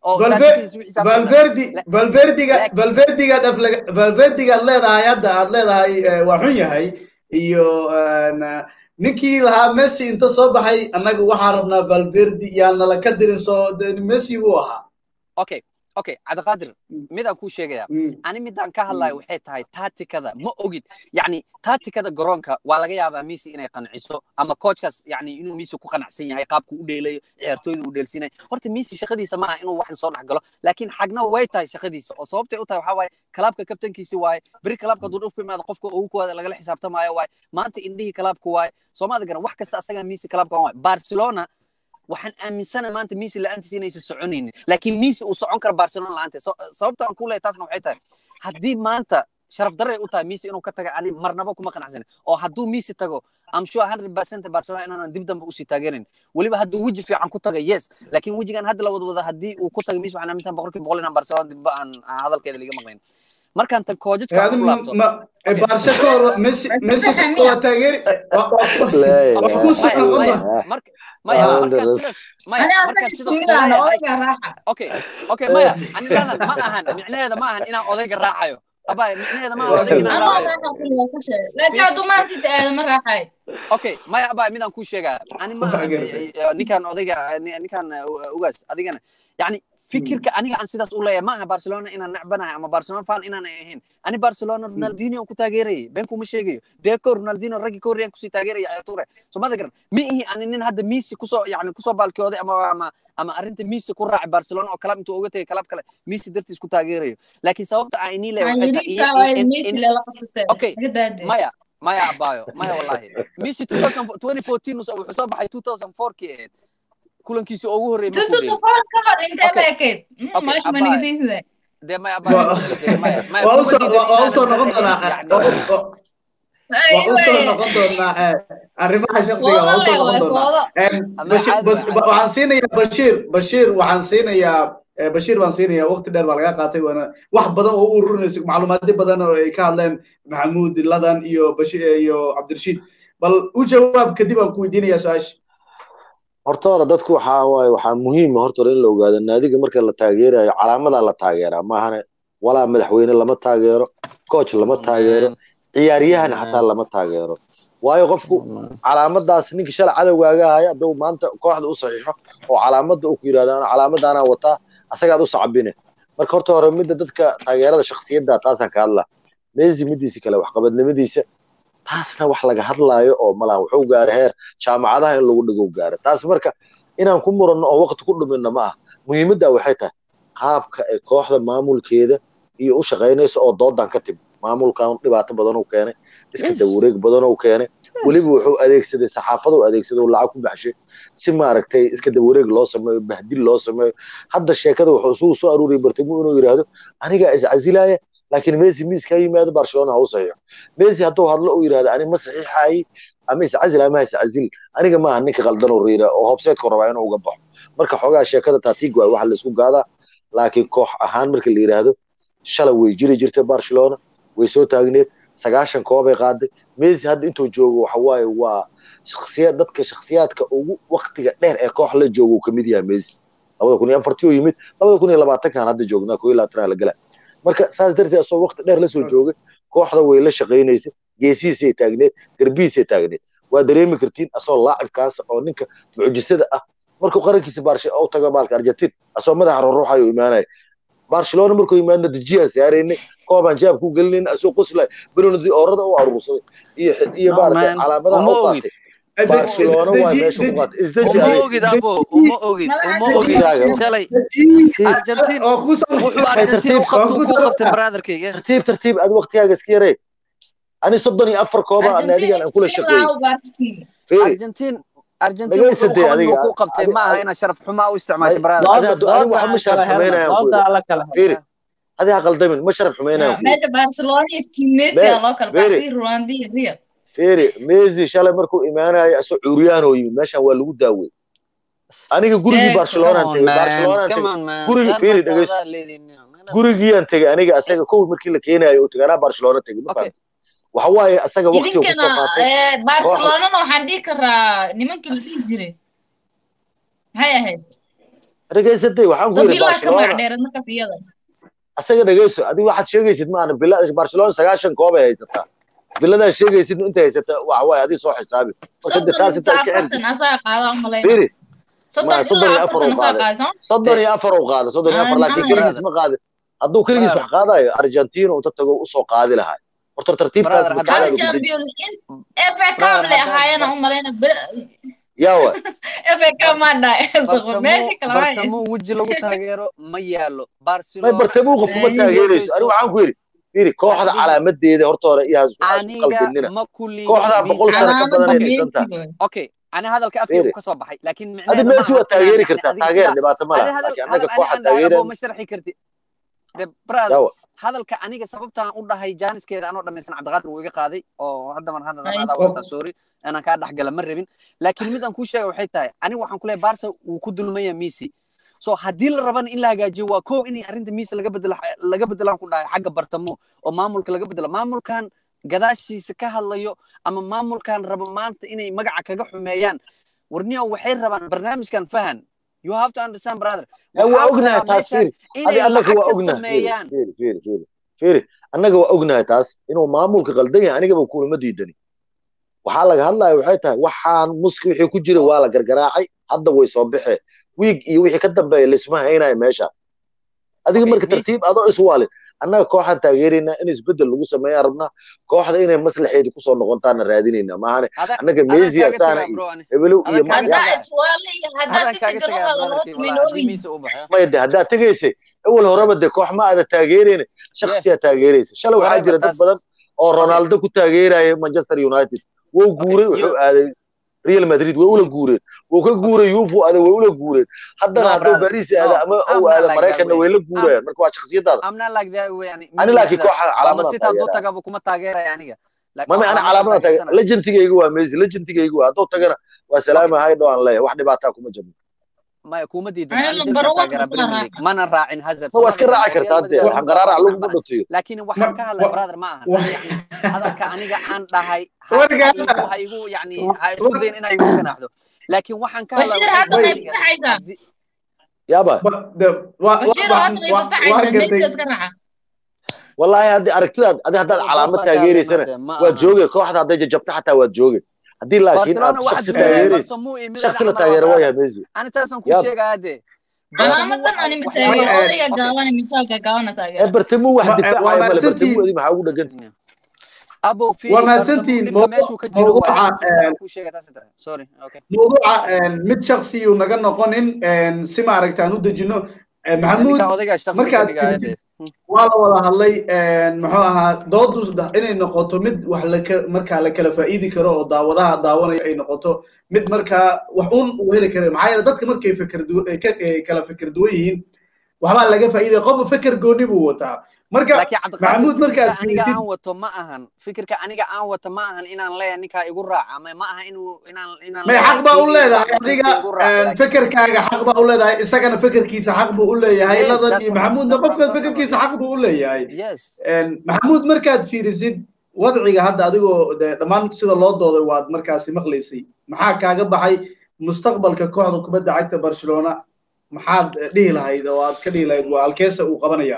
S1: valverdi valverdiga valverdigaad valverdigaad leedahay hadda aad leedahay waa xun yahay iyo ninkii lahaa messi inta soo baxay annaga waxaan rabnaa valverdi yaanala ka dirin soo messi buu ahaa
S3: okay okay cabdiqaadir midaan kuu sheegaya ani midaan ka hadlayo waxay tahay taatikada ma ogid yani taatikada garoonka waa laga yaabaa messi inay qanciso ama coachkaas yani inuu messi ku qanacsan yahay qaabku u dheelayo ciyaartooyda uu dheelsinay horta messi shaqadiisa maaha inuu waxan soo dhex galo laakiin xagna way tahay shaqadiisa oo sababtay u tahay waxaa waaye kalaabka kabtankiisi waaye beri kalaabka hadduu dhulku imaado qofka ugu koowaada lagala xisaabtamaayo waaye maanta indhihii kalaabka waaye soomaada garan wax kasta asagaa messi kalaabka waaye barcelona waxaan aaminsanahay maanta Messi la'aantiisa inaysan soconaynin laakiin Messi uu socon karo Barcelona la'aanteed sababta aan ku leeyahay taasna waxay tahay haddii maanta sharaf darre u tahay Messi inuu ka tago ani marnaba kuma qanacsanin oo hadduu Messi tago I'm sure 100% Barcelona inaan dib dambe usii taageerin weliba hadduu weji fiican ku tago yes laakiin wejigan hadda la wada wada haddii uu ku tago Messi waxaan aaminsan boqolkiiba boqol inaan Barcelona dib aan hadalkeeda laga maqlayn markaan tan koojadka ku laabto
S1: Barca ka hor Messi Messi waa taageeri
S3: maya markaan sidaas maya markaan sidaas okay okay maya ani leedan ma ahan micnaheeda ma ahan inaan odayga raacayo abay micnaheeda ma odayga inaan raacayo okay maya abay midaan kuu sheegaya ani ma ninkaan odayga ninkaan ugaas adigana yani fikirka aniga aan sidaas u leeyahay maaha barcelona inaan necbanahay ama barcelona fan inaan ahayn ani barcelona ronaldinho ku taageerayay been kuma sheegayo deco ronaldinho raggi ka horreeyaan kusii taageeraya ciyaartoore so mada garan ma ihi ani nin hadda messi kusoo yani kusoo baalkooday ama ama ama arrinta messi ku raacay barcelona oo kalab intuu uga tegay kalab kale messi dartiis ku taageerayo laakiin sababta aan inii leeyahay okay maya maya abayo maya wallahi messi 2014 wuxuu soo baxay 2004 kii ahayd kulankiisa ugu horreeyay de maya
S1: waa usoo noqon doonaa waa usoo noqon doonaa arrimaha shaksiga waa usoo noqon doonaa waxaan siinayaa bashiir bashiir waxaan siinayaa bashiir baan siinayaa waqti dheer baa laga qaatay waana wax badan oo u ururinaysa macluumaadyo badan oo ay ka hadleen maxamuud ladan iyo bashir iyo cabdirashiid bal u jawaab kadib aan ku weydiinayaa su-aasha
S2: horta hore dadku waxaa waaye waxaa muhiima horta hore in la ogaado naadiga marka la taageerayo calaamadaa la taageeraa maahane walaa madaxweyne lama taageero coach lama taageero ciyaaryahan xataa lama taageero waayo qofku calaamadaas ninka shalay cadowgaaga ahaya hadduu maanta kooxda u saxiixo oo calaamadda uu ku yidhahdo ana calaamadaanaa wataa asagaad u sacbine marka horta hore midda dadka taageerada shaksiyadda taasaan ka hadlaa messi midiisa kale waxqabadnimadiisa taasna wax laga hadlaayo oo malaha wuxuu gaaray heer jaamacadaha in lagu dhigo gaaro taas marka inaan ku muranno oo waqti ku dhuminno ma ah muhiimadda waxay tahay qaabka ay kooxda maamulkeeda iyo u shaqaynayso oo doodan ka timi maamulkan dhibaato badan uu keenay iska dawareeg badan uu keenay weliba wuxuu adeegsaday saxaafada uu adeegsaday lacag ku baxshay si maaragtay iska dawareeg loo sameeyo bahdil loo sameeyo hadda sheekada wuxuu isugu soo aruuriyay bartamo inuu yidhaahdo anigaa iscasilaya laakiin messi miiska yimaado barcelona ha u saxiixo messi hadduu hadlo uu yidhahdo ani ma saxiixayi ama iscazil ama ha iscazil aniga maaha ninka qaldan oo riira oo hobseedka rabaa inuu uga baxo marka xoogaa sheekada taatiig waay waxa laisku gaadaa laakiin koox ahaan marka la yidhaahdo shalay way jiri jirtay barcelona way soo taagneed sagaashan koobay qaaday messi hadda intuu joogo waxa waaye waa shaksiyad dadka shaksiyaadka ugu waktiga dheer ee koox la joogo uu kamid yahay messi labada kun iyo afartii uu yimid labada kun iyo labaatankan hadda joognaa koo iyo labaatan la gala marka saas darteed asoo waqti dheer la soo joogay kooxda way la shaqaynaysay geesihiisay taagneed garbihiisay taagneed waa dareemi kartiin asoo laacibkaas oo ninka mucjisada ah markuu qarankiisa baarshe u tago baalka argentin asoo madaxa ruruuxayo imaanaya barcelona markuu imaadna dejiyaan saaraynay koobaan jaab ku gelinayna asoo qoslay benonadi oorada u aruursaday iyo iyo maaragtay calaamadaha u qaatay barcelona waa meesha ku qaatay isdeji
S3: uma ogid abo uma ogid uma ogid shalay argentin wuxuu argentin u qabtu ku qabtay brotherkayga
S2: tartiib tartiib aad waqtigaaga iska yaree ani soddon iyo afar kooba naadigan aan kula shaqeeyey
S3: argentin argentin wuxuu qabtu ku qabtay ma aha inaad sharaf xumaa u isticmaasho brother
S2: ani waxa ma sharaf xumeynayaan adi ha qaldamin ma sharaf xumeynayaan
S5: meesha barcelona iyo team messi aa loo kala baxay rwanda iyo real
S2: feri messi shalay markuu imaanayo asoo curyaan oo yimid meeshan waa lagu daawey aniga gurigii barcelonaan tegey barcelonaan tegey gurigi feri dhegeyso gurigiiyaan tegey aniga asaga kow markii la keenayo oo teganaa barcelona tegey ma fahamti waxa waaye asaga waqti uu kusoo qaatay
S5: barcelonana waxaan dhihi karaa nimankii la dhihi jiray maxay ahayd
S2: dhegeysatay waxaan ku yidhi barcelona asaga dhegeyso adiga waxaad sheegaysid maana bila barcelona sagaashan koob ay haysataa biladaa sheegaysid inta haysata waxa waaye adii soo xisaabi marka de taas inta iska xirfiri soddon iyo afar uu qaaday soddon iyo afar uu qaaday soddon iyo afar laakiin keligiis ma qaadin hadduu keligiis wax qaadayo argentina inta tago usoo qaadi lahaa horta tartiibtaas yawa
S3: bartamo weji lagu taageero ma yaalo
S2: may bartamuu qof uma taageerayso ani waxaan ku yidhi firi kooxda calaamadeeda horta hore iyo hasqaldinina kooxdaa boqol sano ka badan ay dhisan tahay
S3: okay ani hadalka afkaygu ka soo baxay laakiin
S2: adi messi waa taageeri kartaa taageer dhibaato ma laha laakiin annaga kooxa taageeran
S3: ma sharxi karti de brother hadalka aniga sababtaan u dhahay jaaniskeeda anoo dhamaysan cabdiqaadir wuu iga qaaday oo hadda mar hadda adaa wata sorry inaan kaa dhexgala ma rabin laakiin mid aan kuu sheega waxay tahay aniga waxaan ku leeyahay barca wuu ku dulmaya messi so haddii la rabana in la hagaajiyo waa kow in arrinta messi laga bedelo laga bedelaan ku dhahay xagga bartamo oo maamulka laga bedelo maamulkan gadaashiisa ka hadlayo ama maamulkan raba maanta inay magaca kaga xumeeyaan warniya waxay rabaan barnaamijkan fahan you have to understand brother
S2: waa ognahay taas fiiri adi annaga waa ognahay fiiri fiiri fiiri fiiri annaga waa ognahay taas inuu maamulka qaldan yahay anigaba kulama diidani waxaa laga hadlaya waxay tahay waxaan muski wixii ku jira waa la gargaraacay hadda way soo baxee wiig iyo wixii ka dambeeya laisma haynayo meesha adiga marka tartiib adoo iswaalin annaga kooxaan taageeraynaa in isbedel lagu sameeyaan rabnaa kooxda inay maslaxeedi kusoo noqontaana raadinaynaa maahane annaga mesia saana hebelow iyo maya de haddaad tegaysay awal horeba de koox ma aada taageerayna shaksiyaa taageeraysa shalay waxaa jira dad badan oo ronaldo ku taageeraya manchester united wou guuray wuxuu aaday real madrid way ula guureen wuu ka guuray yufu aaday way ula guureen haddana hadduu baris aada ama uu aada maraykanna way la guurayaan marka waa shaksiyadaada ani laakiin kooxa calaamada
S3: kuma taageeraya aniga
S2: mami ana calaamada taageer legentigayga waa messi legentigayga waa hadduu tagana waa salaama haydo aan leeyahay wax dhibaataa kuma jirno
S3: maya kuma diidan mana raacin hazard
S2: waa iska raaci kartaa dee xanqaraarac laguma dhutiyo
S3: laakiin waxaan ka hadlay brother ma ahan hadalka aniga aan dhahay ha igu yani ha isku dayin inaa igu ganaaxdo laakiin waxaan ka hadlay
S2: yaaba wallahi haddi aragtidaad adi haddaad calaamad taageeraysana waad jooge kooxda hadday jajabta xataa waad jooge haddii laakiin aad shaksi taageeraysa shaksi la taageera waa yahay messi
S3: ani taasaan kuu sheegaya dee
S2: bartamo wax difaacaya male bartamo adi maxaa ugu dheganta
S1: waa mahadsantihiin mawduuca mid shaksiyuu naga noqonin si maaragta aan u dejino maxamuud markaad waa la wada hadlay muxuu ahaa doodu inay noqoto mid wax laka markaa la kala faa'iidi karo oo daawadaha daawanaya ay noqoto mid markaa wax un uu heli kara maxaa yeele dadka markay fikir kala fikir duwan yihiin waxbaa laga faa'iidaya qofba fikir gooni buu wataa marka maxamuud markaad
S3: aniga aan wato ma ahan fikirka aniga aan wato ma ahan inaan leeyahay ninkaa igu raaca ama ma aha inuu inaan inaan
S1: may xaq baa u leedahay adiga fikirkaaga xaq baa u leedahay isagana fikirkiisa xaq buu u leeyahay ladan iyo maxamuudna qofka fikirkiisa xaq buu u leeyahay maxamuud markaad fiirisid wadciga hadda adigoo de dhammaan sida loo dooday waad markaasi maqlaysay maxaa kaaga baxay mustaqbalka kooxda kubadda cagta barcelona maxaad dhihi lahayd oo aad ka dhihi lahayd waa alkeesa uu qabanaya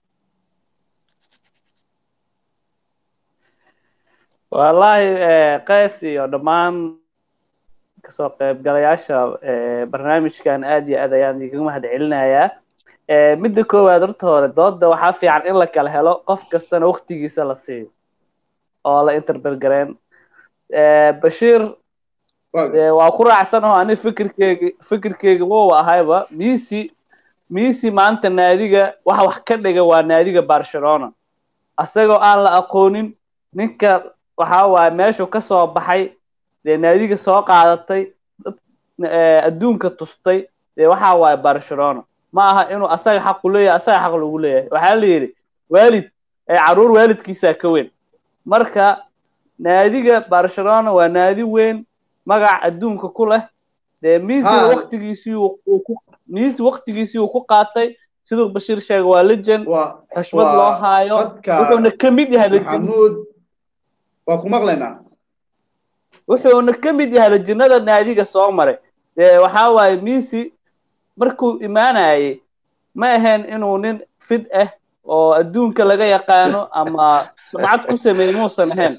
S4: wallaahi qays iyo dhammaan kasoo qaybgalayaasha barnaamijkan aad iyo aad ayaan igaga mahad celinayaa midda koowaad horta hore dooda waxaa fiican in la kala helo qof kastana waktigiisa la siiyo oo la interbelgareen bashiir waa ku raacsan oo ani fikirkeyga fikirkeyga wow ahayba misi misi maanta naadiga waxa wax ka dhiga waa naadiga barcelona asagoo aan la aqoonin ninka waxa waaye meeshuu ka soo baxay dee naadiga soo qaadatay adduunka tustay dee waxa waaye barcelona ma aha inuu asaga xaqu leeyahay asaga xaq lagu leeyahay waxaa la yidhi waalid caruur waalidkiisaa ka weyn marka naadiga barcelona waa naadi weyn magac adduunka ku leh dee misina waktigiisii misi waktigiisii uu ku qaatay siduu bashiir sheegay waa legend xushmad loo haayo wuxuuna ka mid yahay
S1: maxamuud waa ku maqlaynaa
S4: wuxuuna ka mid yahay lejinnada naadiga soo maray dee waxaa waaye misi markuu imaanayay ma ahayn inuu nin fid ah oo adduunka laga yaqaano ama sumcad ku sameeyey muusan ahayn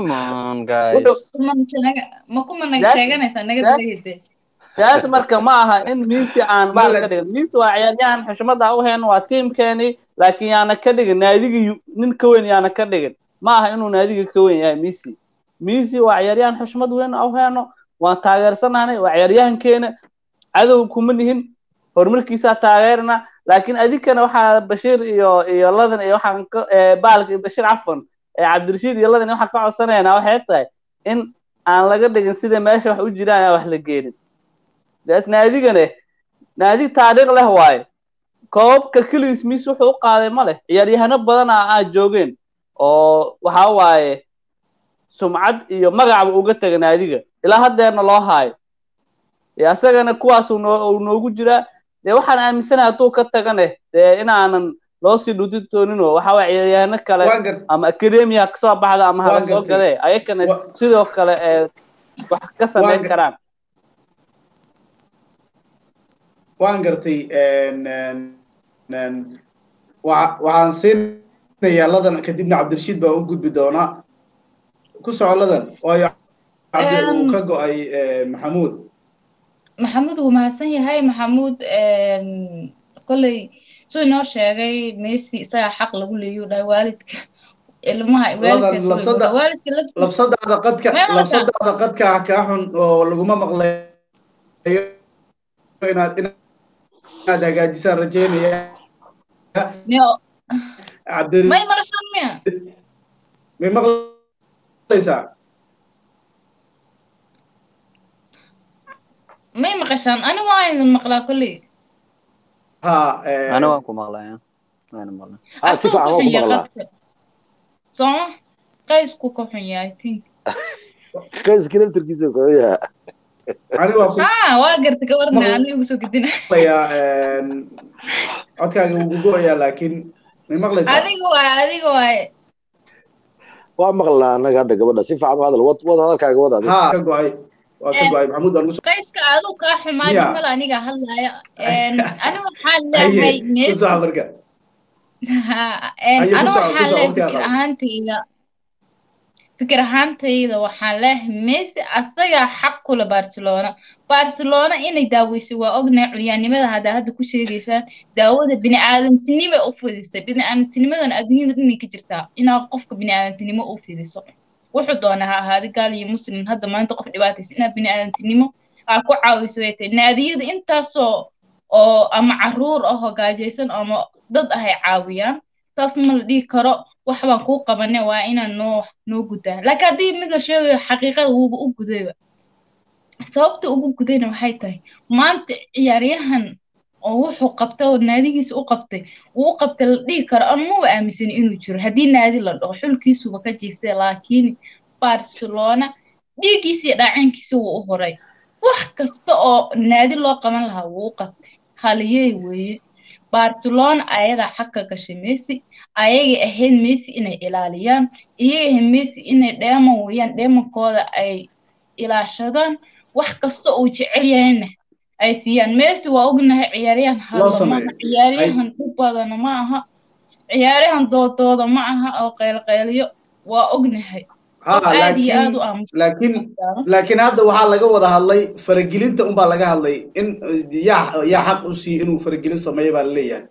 S4: taas marka ma aha in misi aan baal ka dhigin misi waa ciyaaryahan xushmada u hayn waa tiimkeeni laakiin yaana ka dhigin naadigii nin ka weyn yaana ka dhigin ma aha inuu naadiga ka weyn yahay misi misi waa ciyaaryahan xushmad weyn u hayno waan taageersanahnay waa ciyaaryahankeena cadow kuma nihin horumarkiisaa taageerna laakiin adinkana waxaa bashiir iyo iyo ladan iyo waxaan baalka bashiir cafan cabdirashiid iyo ladan waxaan ka codsanaynaa waxay tahay in aan laga dhigin sida meesha wax u jiraan aan wax la geenin daas naadigane naadi taariikh leh waaye koobabka keligiis mis wuxuu u qaaday ma leh ciyaaryahano badan a aad joogeen oo waxa waaye sumcad iyo magacba uga taga naadiga ilaa haddeerna loo haayo dee asagana kuwaas uu noogu jiraa dee waxaan aaminsanahay hadduu ka tagane dee inaanan loo sii dhudin dooninoo waxa waye ciyaaryahano kale ama academia kasoo baxda ama hala soo gadee ayakana sidoo kale ee wax ka samayn karaan
S1: waan gartay waxaan siinayaa ladan kadibna cabdirashiid baa u gudbi doonaa ku soco ladan waayo uu ka go-ay maxamuud
S5: maxamuud wuu mahadsan yahay maxamuud kolley suu inoo sheegay messi isagaa xaq lagu leeyu dhahay waalidka ilmaha
S1: labsadaada qadka labsadaada qadka kaa xun oo laguma maqlayo inaad inaad hagaajisaan rajeynaya
S5: may maqashaan miya
S1: may maqlaysaa
S5: may maqashaan ani waa idin maqlaa kolley
S1: ha
S3: ana waan ku maqlaya waana maqlay
S2: ah si fiican waan ku maqlaa
S5: sooma qaysku ka xun yahay think
S2: qayska naftarkiisa ku xun yahay
S1: ani waa ku
S5: ha waa garta ka warna ani ugu soo gudina
S1: maqlayaa codkaaga wuu gugoayaa laakiin may maqlaysaa
S5: adiga waay adiga waay
S2: waa maqlaa annaga hadda gabadha si fiican u hadal wad wad hadalkaaga wad adiga
S1: ha ka go-ay waa ka go-ay maxamuud baan kusoo
S5: qayska aduu kaa xumaadi
S1: Miya?
S5: mala aniga hadlaya ani waxaan leeyahay
S1: ku
S5: messi
S1: soco marka
S5: Ha,
S1: Ayo, ku
S5: ana
S1: soco, ku
S5: waxaan
S1: soco,
S5: leeyahay
S1: waqtigaa
S5: fikir
S1: qabo.
S5: ahaantayda fikir ahaantayda waxaan leeyahay messi asagaa xaq kule barcelona barcelona inay daaweysay waa ognahay curyaannimada haddaa hadda ku sheegaysaan daawada bini'aadantinimay u fidisay bini'aadantinimadan adduunyada dhanay ka jirtaa inaad qofka bini'aadantinimo u fidiso wuxuu doona ha ahaada gaal iyo muslim hadda maanta qof dhibaataysa inaad bini'aadantinimo aa ku caawiso way tahay naadiyada intaasoo oo ama caruur ah oo gaajaysan ama dad ah ay caawiyaan taas ma la dhihi karo wax baan kuu qabane waa inaan noo noo gudaa laakiin haddii mid la sheegayo xaqiiqada wuuba u gudayba sababta ugu gudayna waxay tahay maanta ciyaaryahan oo wuxuu qabtay oo naadigiisa u qabtay wuu u qabtay la dhihi karo ama maba aaminsani inuu jiro haddii naadi la dhaho xulkiisuba ka jiiftay laakiin barcelona dhiiggiisa iyo dhaacaankiisa wuu u horay wax kasta oo naadi loo qaban lahaa wuu u qabtay haliyey weeye barcelona ayadaa xaq ka gashay messi ayagay ahayd messi inay ilaaliyaan iyagay ahayd messi inay dheeman weeyaan dheemankooda ay ilaashadaan wax kasta uu jecel yahayna ay siiyaan messi waa ognahay ciyaaryahan
S1: Loo
S5: hadlo
S1: sameeyo.
S5: maaha ciyaaryahan dhib badana ma aha ciyaaryahan doodooda ma aha oo qaylqayliyo waa ognahay
S1: ha
S5: qof aad iyo aad
S1: laakiin
S5: u aamusan
S1: laakiin laakiin hadda waxaa laga wada hadlay faragelinta unbaa laga hadlay in yaa yaa xaq u siiy inuu faragelin sameeyo baa laleeyahay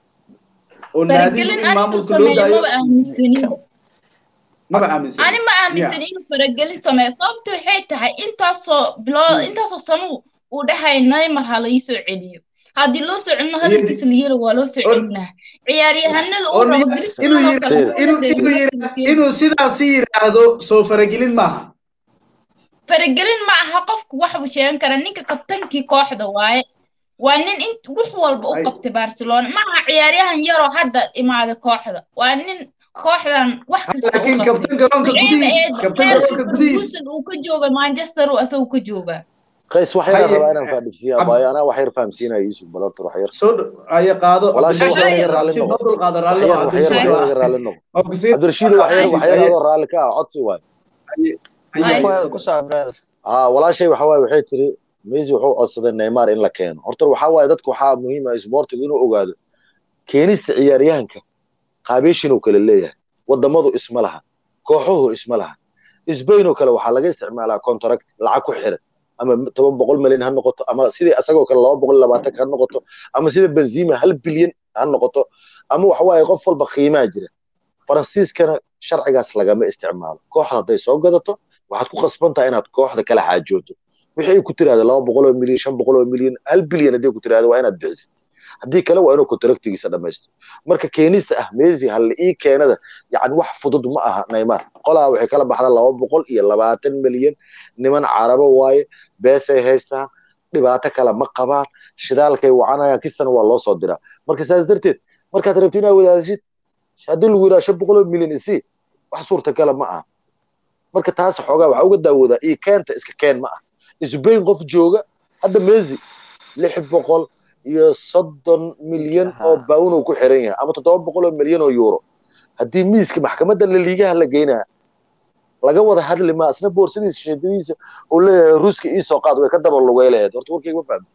S1: oo naadigu
S5: faragelin
S1: in
S5: anigu
S1: maamulka loo
S5: sameeyo
S1: daayo
S5: maba aaminsanin
S1: maba aaminsan
S5: ani ma aaminsan inuu faragelin sameeyo sababta waxay tahay intaasoo biloo intaasoo sano uu dhahay neymar ha laii soo celiyo haddii loo soo celino hadalkiisa la yelo waa loo soo
S1: On-
S5: celinaa ciyaaryahanada uu
S1: oo
S5: rabo
S1: nin-
S5: Griezmann
S1: inuu
S5: oo
S1: yiri-
S5: kale wuxuu
S1: inuu-
S5: la
S1: inuu
S5: reebay
S1: yiri-
S5: markii-
S1: inuu sidaasi yidhaahdo soo faragelin maaha
S5: faragelin ma aha qofku wax buu sheegan karaa ninka kabtankii kooxda waaye waa nin in wax walba u
S1: Ay.
S5: qabtay barcelona ma aha ciyaaryahan yaroo hadda imaaday kooxda waa nin kooxdan wax kasta u
S1: laakiin
S5: qabtay
S1: kabtan garoonka gudihiis kabtan garoonka gudihiis
S5: Ferguson uu ka jooga manchester uu asagu ka joogaa
S2: qays wax yar
S1: Haye,
S2: rabaa inaan faadhifsiiya
S1: Ab-
S2: abaayo anaa wax yar fahamsiinaya yusuf balorta wax yar
S1: soo dho- aya qaado
S2: Walaashay
S5: wax yar iga
S2: raalli
S1: Cabdirashiid
S2: noqo.
S1: noo dulqaado
S2: wax
S1: raalli
S2: yar
S1: noqo,
S2: wax yar wax
S1: Cabdirashiid
S2: yar
S1: waa-
S2: iga raalli noqo
S1: waa ku siin-
S2: cabdirashiid wax yar wax yar
S1: Haye,
S2: adoo raalli ka ah codsi waay
S1: haye,
S5: Haye.
S1: haye.
S3: ku soco brother
S2: aa walaashay waxa waaye waxay tiri messi wuxuu codsaday neymar in la keeno horta waxaa waaye dadka waxaa muhiim ah isboortigu inuu ogaado keenista ciyaaryahanka qaabeeshin uu kale leeyahay wadamadu isma laha kooxuhu isma laha sbain oo kale waxaa laga isticmaalaa contract lacag ku xiran ama toban boqol milyan ha noqoto ama sidii asagoo kale laba boqol labaatan ha noqoto ama sida benzima hal bilyan ha noqoto ama waxa waaye qof walba qiimaa jira faransiiskana sharcigaas lagama isticmaalo kooxda hadday soo gadato waxaad ku khasban tahay inaad kooxda kala xaajooto wixii ay ku tiraahdo laba boqol oo milyan shan boqol oo milyan hal bilyan hadday ku tiraahdo waa inaad bixisid haddii kale waa inuu contractigiisa dhamaysto marka keenista ah messi halle ii keenada yani wax fudud ma aha neymar qolaa waxay kala baxda laba boqol iyo labaatan milyan niman carabo waaye beesay haystaan dhibaato kale ma qabaan shidaalkay wacanayaan kistana waa loo soo diraa marka saas darteed markaad rabti inaad wadaadashid haddii lagu yidhaha shan boqol oo milyan isi wax suurtagala ma aha marka taas xoogaa waxaa uga daawoodaa io keenta iska keen ma ah isbayn qof jooga hadda messi lix boqol iyo soddon milyan oo bawn uu ku xiran yahay ama toddoba boqol oo milyan oo euro haddii miiska maxkamadda laliigaha la geynaya laga wada hadli maa isna boorsadiisa sheedadiisa uu leeyahay ruuska ii soo qaad way ka daba lugay lahayd horta warkayga ma fahamti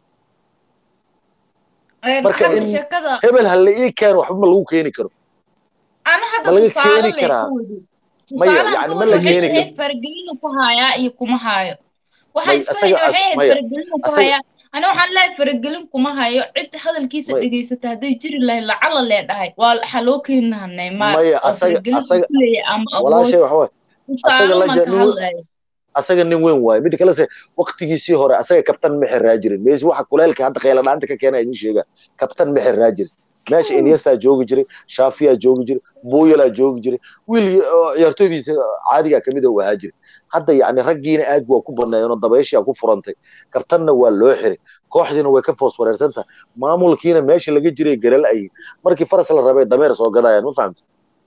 S2: marka in hebel halle ii keen waxba ma lagu keeni karo
S5: ana hadda
S2: ma laga
S5: tusaale
S2: keeni
S5: lay
S2: karaa
S5: ku wadi
S2: maya
S5: tusaale
S2: yani
S5: ku
S2: ma
S5: wadi
S2: la
S5: waxay
S2: keeni karo
S5: ahayd faragelinu ku hayaa iyo kuma hayo waxaa
S2: may
S5: isku
S2: asaga
S5: hayay
S2: as
S5: waxay ahayd
S2: maya
S5: faragelinu ku
S2: asaga
S5: hayaa ana waxaan leeyahay faragelin kuma hayo cid hadalkiisa
S2: may
S5: dhegaysata hadday jiri lahayd lacala lee dhahay waa waxaa loo keeni lahaa neymar
S2: maya
S5: oo
S2: asaga
S5: faragelin uu
S2: asaga
S5: ku leeyahay ama awood
S2: walaashay waxa waaye asaga
S5: tusaale
S2: la
S5: maan
S2: ja
S5: ka
S2: nin we-
S5: hadlaya
S2: asaga nin weyn waaye midda kale se waqtigiisii hore asaga kabtan ma xiraa jirin messi waxa kuleelka hadda khayla dhaanta ka keena idin sheegaa kabtan ma xiraa jirin meesha iniestaa joogi jiray shaafiyaa joogi jiray buyalaa joogi jiray wiil oo ciyaartooydiisa caadigaa kamid uu ahaa jiray hadda yani raggiina aad waa ku banneeyeenoo dabayshaa ku furantay kabtanna waa loo xiray kooxdiina way ka foos wareersan tahay maamulkiina meesha laga jiray garal ayi markii faras la rabay dameer soo gadayaan ma fahamti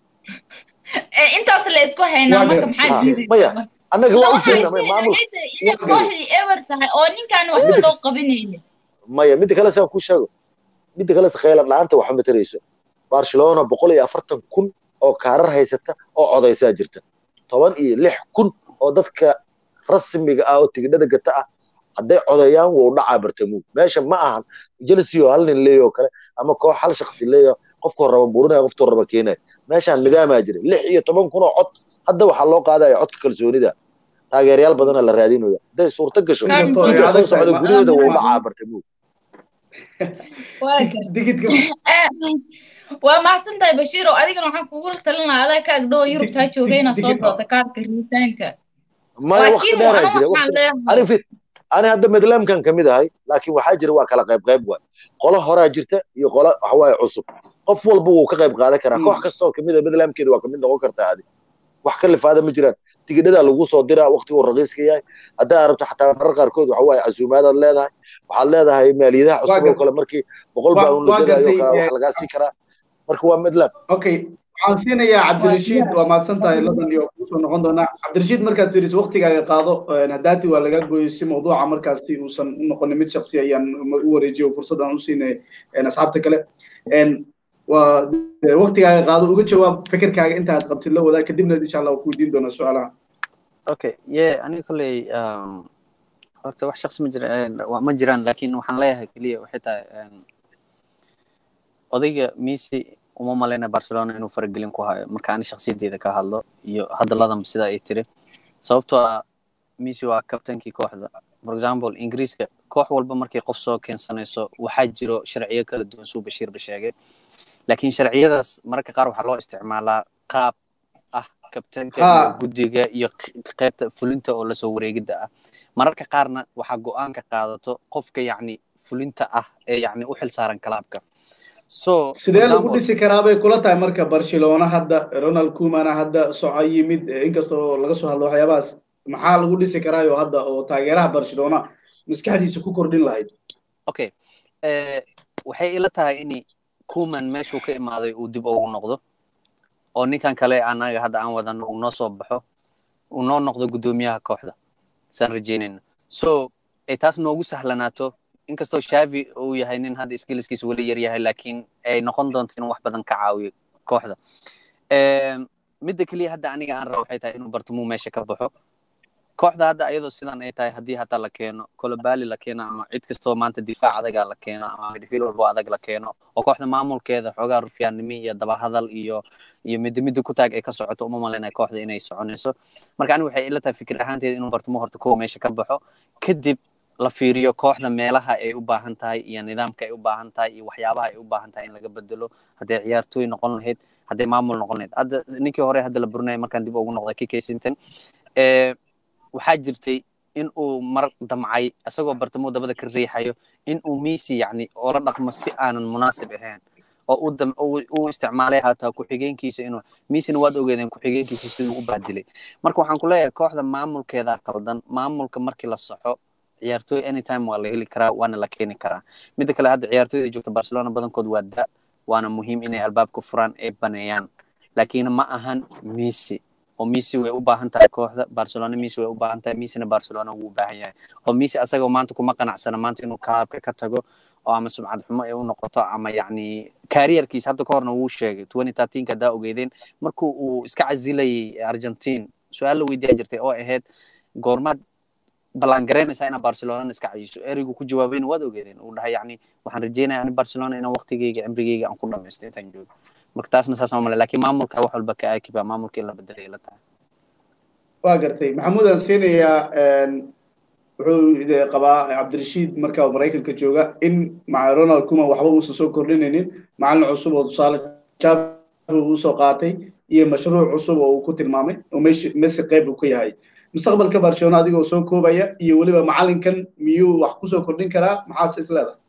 S5: Eh, intaas la isku haynaa
S1: waa
S5: marka
S1: gar
S5: maxaa
S2: ha
S5: diidaysaa
S2: maya
S5: marka
S2: annaga
S5: ila
S2: waa u
S5: waxaa
S2: jeedna
S5: isku
S2: maya
S5: haynaa
S2: maamul
S5: waxay tahay inay
S1: waa gar
S5: kooxdii ever tahay oo ninkaan waxba
S2: midda
S5: loo qabanaynin
S2: maya midda kale saa ku sheego midda kale khayla dhaanta waxba matarayso barcelona boqol iyo afartan kun oo kaarar haysata oo codaysaa jirta toban iyo lix kun oo dadka rasmiga ah oo tigidhada gata ah hadday codeeyaan wuu dhacaa bartamuug meesha ma ahan chelsea oo hal nin leeyo oo kale ama koox hal shakhsi leeyo qofkoo raba burinaya qofkoo raba keenaya meeshaan nidaamaa jira lix iyo toban kun oo cod hadda waxaa loo qaadaya codka kalsoonida taageerayaal badana la raadinaya hadday suurto gasho
S5: kaan
S1: inkastoo ay
S2: liiga soo
S1: adag tahay
S2: socda
S1: ma
S2: gudaheeda wuu
S1: ma
S2: dhacaa bartamuug
S5: waa
S1: dig-
S5: gar
S1: digidka
S5: Eh, waa mahadsan tahay bashiir oo adigana waxaan kugu talin lahaa adaa ka agdhow
S1: dig
S5: yurubtaa joogay inaad soo
S1: digid
S5: doonto kaarka riitaanka
S2: maya wakti
S5: laakiin
S2: dheeraa
S5: ana
S2: jira
S5: waxaan
S2: wakti
S5: leeyahay
S2: ani fit ani hadda madlamkan kamid ahay laakiin waxaa jira waa kala qayb qayb waay qolo horaa jirta iyo qolo waxawaaye cusub qof walba wuu ka qayb qaadan karaa koox
S1: Mm.
S2: kastoo kamid a madlamkeeda waa kamid noqon kartaa adi wax ka lifaada ma jiraan tigidhadaa lagu soo diraa waqtiguu raqiiska yahay haddaa rabto xataa marar qaarkood waxa waaye casuumaadaad leedahay waxaad leedahay maaliyadaha
S1: waa
S2: cusub oo
S1: gar
S2: kale markii boqol
S1: waa
S2: baawun la
S1: waa
S2: gadaayo
S1: gartay
S2: kale
S1: eh,
S2: wax lagaa sii karaa marka waa madlam
S1: okay waxaan siinayaa
S5: waa
S1: cabdirashiid
S5: diyaar
S1: waa mahadsan tahay ladan iyo kusoo noqon doonaa cabdirashiid markaad fiiriso waqtigaaga qaado een, haddaati waa laga gooyey si mawduuca markaasi uusan u noqonin mid shaksi ayaan ma- u wareejiyo fursad aan u siinay een, asxaabta kale een, waa dee waqtigaaga qaado uga jawaab fikirkaaga inta aad qabtid la wadaag kadibna insha allah waan ku weydiin doonaa su-aalaha
S3: okay ye aniga kolley um, horta wax shaqsi ma jira wa- ma jiraan laakiin waxaan leeyahay keliya waxay tahay um, odayga Messi uma maleyna Barcelona inuu faragelin ku hayo marka ani shakhsiyadeeda ka hadlo iyo hadalladan sida ay tiri sababtoo ah Messi waa kabtankii kooxda for example Ingiriiska koox walba markay qof soo keensanayso waxaa jiro sharciyo kala duwan suu Bashiir ba sheegay laakiin sharciyadaas mararka qaar waxaa loo isticmaalaa qaab ah kabtanka iyo
S1: ha
S3: guddiga iyo q- qaybta fulinta oo lasoo wareegidda ah mararka qaarna waxaa go-aanka qaadato qofka yacni fulinta ah ee yacni u xilsaaran kalaabka so for
S1: sidee lagu
S3: example
S1: dhisi karaa bay kula tahay marka barcelona hadda ronald kumana hadda soco yimid eh, inkasta oo laga soo hadlo waxyaabahaas maxaa lagu dhisi karaayo hadda oo taageeraha barcelona maskaxdiisa ku kordhin lahayd
S3: okay eh, waxay ila tahay in kuman meeshuu ka imaaday uu dib ugu noqdo oo ninkan kale anaga hadda aan wadano uu noo soo baxo uu noo noqdo guddoomiyaha kooxda saan rajeynayna so ay taas noogu sahlanaato inkastoo shavi uu yahay nin hadda skillskiisa weli yar yahay laakiin ay noqon doonto inuu wax badan ka caawiyo kooxda Em, midda keliya hadda aniga aan rabo waxay tahay inuu bartamuu meesha ka baxo kooxda hadda ayadoo sidan ay tahay haddii hataa la keeno kolobali la keeno ama cid kastoo maanta difaac adaga la keeno ama midfield walbo adag la keeno oo kooxda maamulkeeda xoogaa rufyaannimo iyo dabahadal iyo iyo midda midda ku taag ay ka socoto uma malaynaya kooxda inay soconayso marka aniga waxay ila tahay fikir ahaanteeda inuu bartamo horta kowa meesha ka baxo kadib la fiiriyo kooxda meelaha ay u baahan tahay iyo nidaamka ay u baahan tahay iyo waxyaabaha ay u baahan tahay in laga bedelo hadday ciyaartooy noqon lahayd hadday maamul noqon lahayd hadda ninkii hore hadda la burinaya markaan dib ugu noqday kk sinton eh, waxaa jirtay in uu mar damcay isagoo bartamo dabada ka riixayo in uu Messi yacni oola dhaqmo si aanan munaasib ahayn oo uu isticmaalay hataa ku-xigeenkiisa inuu Messina waad ogeedeen ku-xigeenkiisa siduu u baadilay marka waxaan ku leeyahay kooxda maamulkeeda qaldan maamulka markii la soxo ciyaartooy anytime waa la heli karaa waana la keeni karaa midda kale hadda ciyaartooyda joogta barcelona badankood waa da waana muhiim inay albaabka furaan ee baneeyaan laakiin ma ahan messi oo messi way u baahan tahay kooxda barcelona messi way u baahan tahay messina barcelona wuu u baahan yahay oo messi asagoo maanta kuma qanacsana maanta inuu kalaabka ka tago oo ama sumcad xumo ay u noqoto ama yacni kariyarkiisa hadda ka horna wuu sheegay twenty thirteenka haddaa ogeydeen markuu uu iska casilayay argentine su-aal la weydiiyaa jirtay oo ahayd goormaad ballaangaraynaysaa inaa barcelona iska cayiso ereygu ku jawaabayna waad ogeedeen uu dhahay yacni waxaan rajeynaya ani barcelona inaan waqtigeyga cimrigeyga aan ku dhamaysto intaan joogo marka taasna saasaan male laakiin maamulka wax walba ka aakiba maamulka in la bedelay ila tahay
S1: waa gartay maxamuud aan siinayaa wuxuu qabaa cabdirashiid markaa maraykanka jooga in maca ronald kuma waxba uusan soo kordhinaynin macalin cusub oo tusaale javi uu soo qaatay iyo mashruuc cusub oo uu ku tilmaamay oo messi qayb uu ka yahay mustaqbalka barcelona adigoo soo koobaya iyo weliba macalinkan miyuu wax kusoo kordhin karaa maxaase is leedahay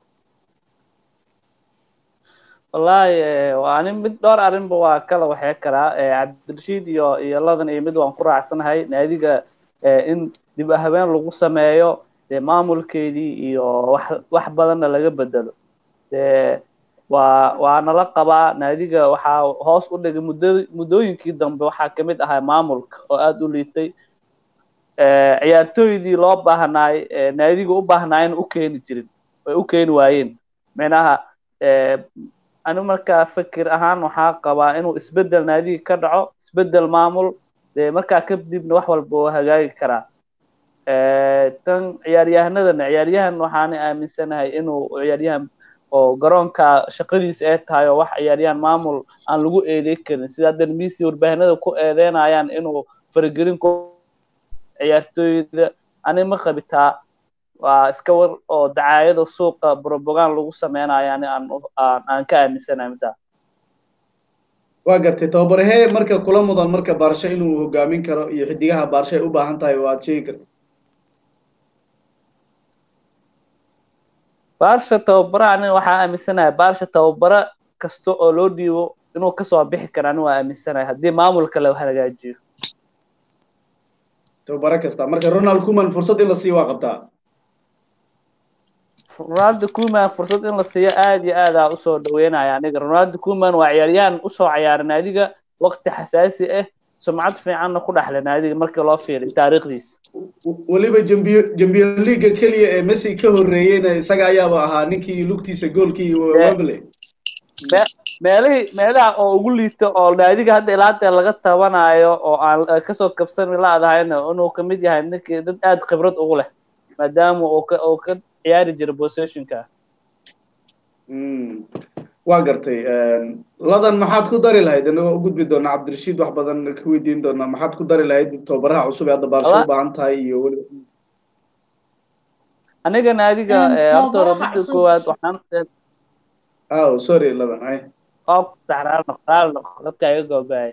S4: wallahi waa nin mid dhowr arrinba waa kala waxee karaa cabdirashiid iyo iyo ladan iyo mid waan ku raacsanahay naadiga in dib habeen lagu sameeyo dee maamulkeedii iyo wax wax badanna laga bedelo dee waa waa nala qabaa naadiga waxaa hoos u dhigay muddo muddooyinkii dambe waxaa kamid ahaa maamulka oo aada u liitay ciyaartooydii loo baahnaay naadiga u baahnaayna u keeni jirin way u keeni waayeen micnaha ani markaa fikir ahaan waxaa qabaa inuu isbedel naadiga ka dhaco isbedel maamul dee markaa kadibna wax walba oo hagaagi karaa tan ciyaaryahanadana ciyaaryahan waxaana aaminsanahay inuu ciyaaryahan oo garoonka shaqadiisa ay tahay oo wax ciyaaryahan maamul aan lagu eedey karin sida haddan misi warbaahinada ku eedeynayaan inuu faragelin ku ciyaartooyda ani ma qabitaa waa iska war oo dacaayada suuqa brobogan lagu sameynayo ani aan aan ka aaminsanahay middaa
S1: waa gartay tababarahee marka kula mudan marka baarsho inuu hogaamin karo iyo xidigaha baarsho ay u baahan tahay oo aad sheegi karta
S4: baarsha tababara ani waxaa aaminsanahay baarsha tababara kasta oo loo dhiibo inuu kasoo bixi karo ani waa aaminsanahay haddii maamulka la hagaajiyo
S1: tababaro kasta marka ronald kuman fursad in la siiyo waa qabtaa
S4: ronaldo kuman fursad in la siiyo aad iyo aad aa usoo dhaweynaya aniga ronaldo kuman waa ciyaaryahan usoo ciyaaray naadiga waqti xasaasi ah sumcad fiicanna ku dhexlay naadiga markii loo fiiriy taariikhdiisa
S1: weliba jambiyo jambiyo liiga keliya ee messi ka horreeyeyna isaga ayaaba ahaa ninkii lugtiisa goolkii wembley
S4: meelihii meelaha oo ugu liito oo naadiga hadda ilaanta laga tabanayo oo aan kasoo kabsan laadahayna inuu kamid yahay ninkii dad aad khibrad ugu leh maadaama uu ka uu ka ciyaari jira positionka
S1: waa gartay ladan maxaad ku dari lahayd inagoo u gudbi doona cabdirashiid wax badan ka weydiin doona maxaad ku dari lahayd tababaraha cusub ee hadda baarsho u baahan tahay iyo weli
S4: aniga naadiga horta hore midda koowaad waxaan
S1: aw sorry ladan ay
S4: oo saxraal noqdaal dadka iga goobaaya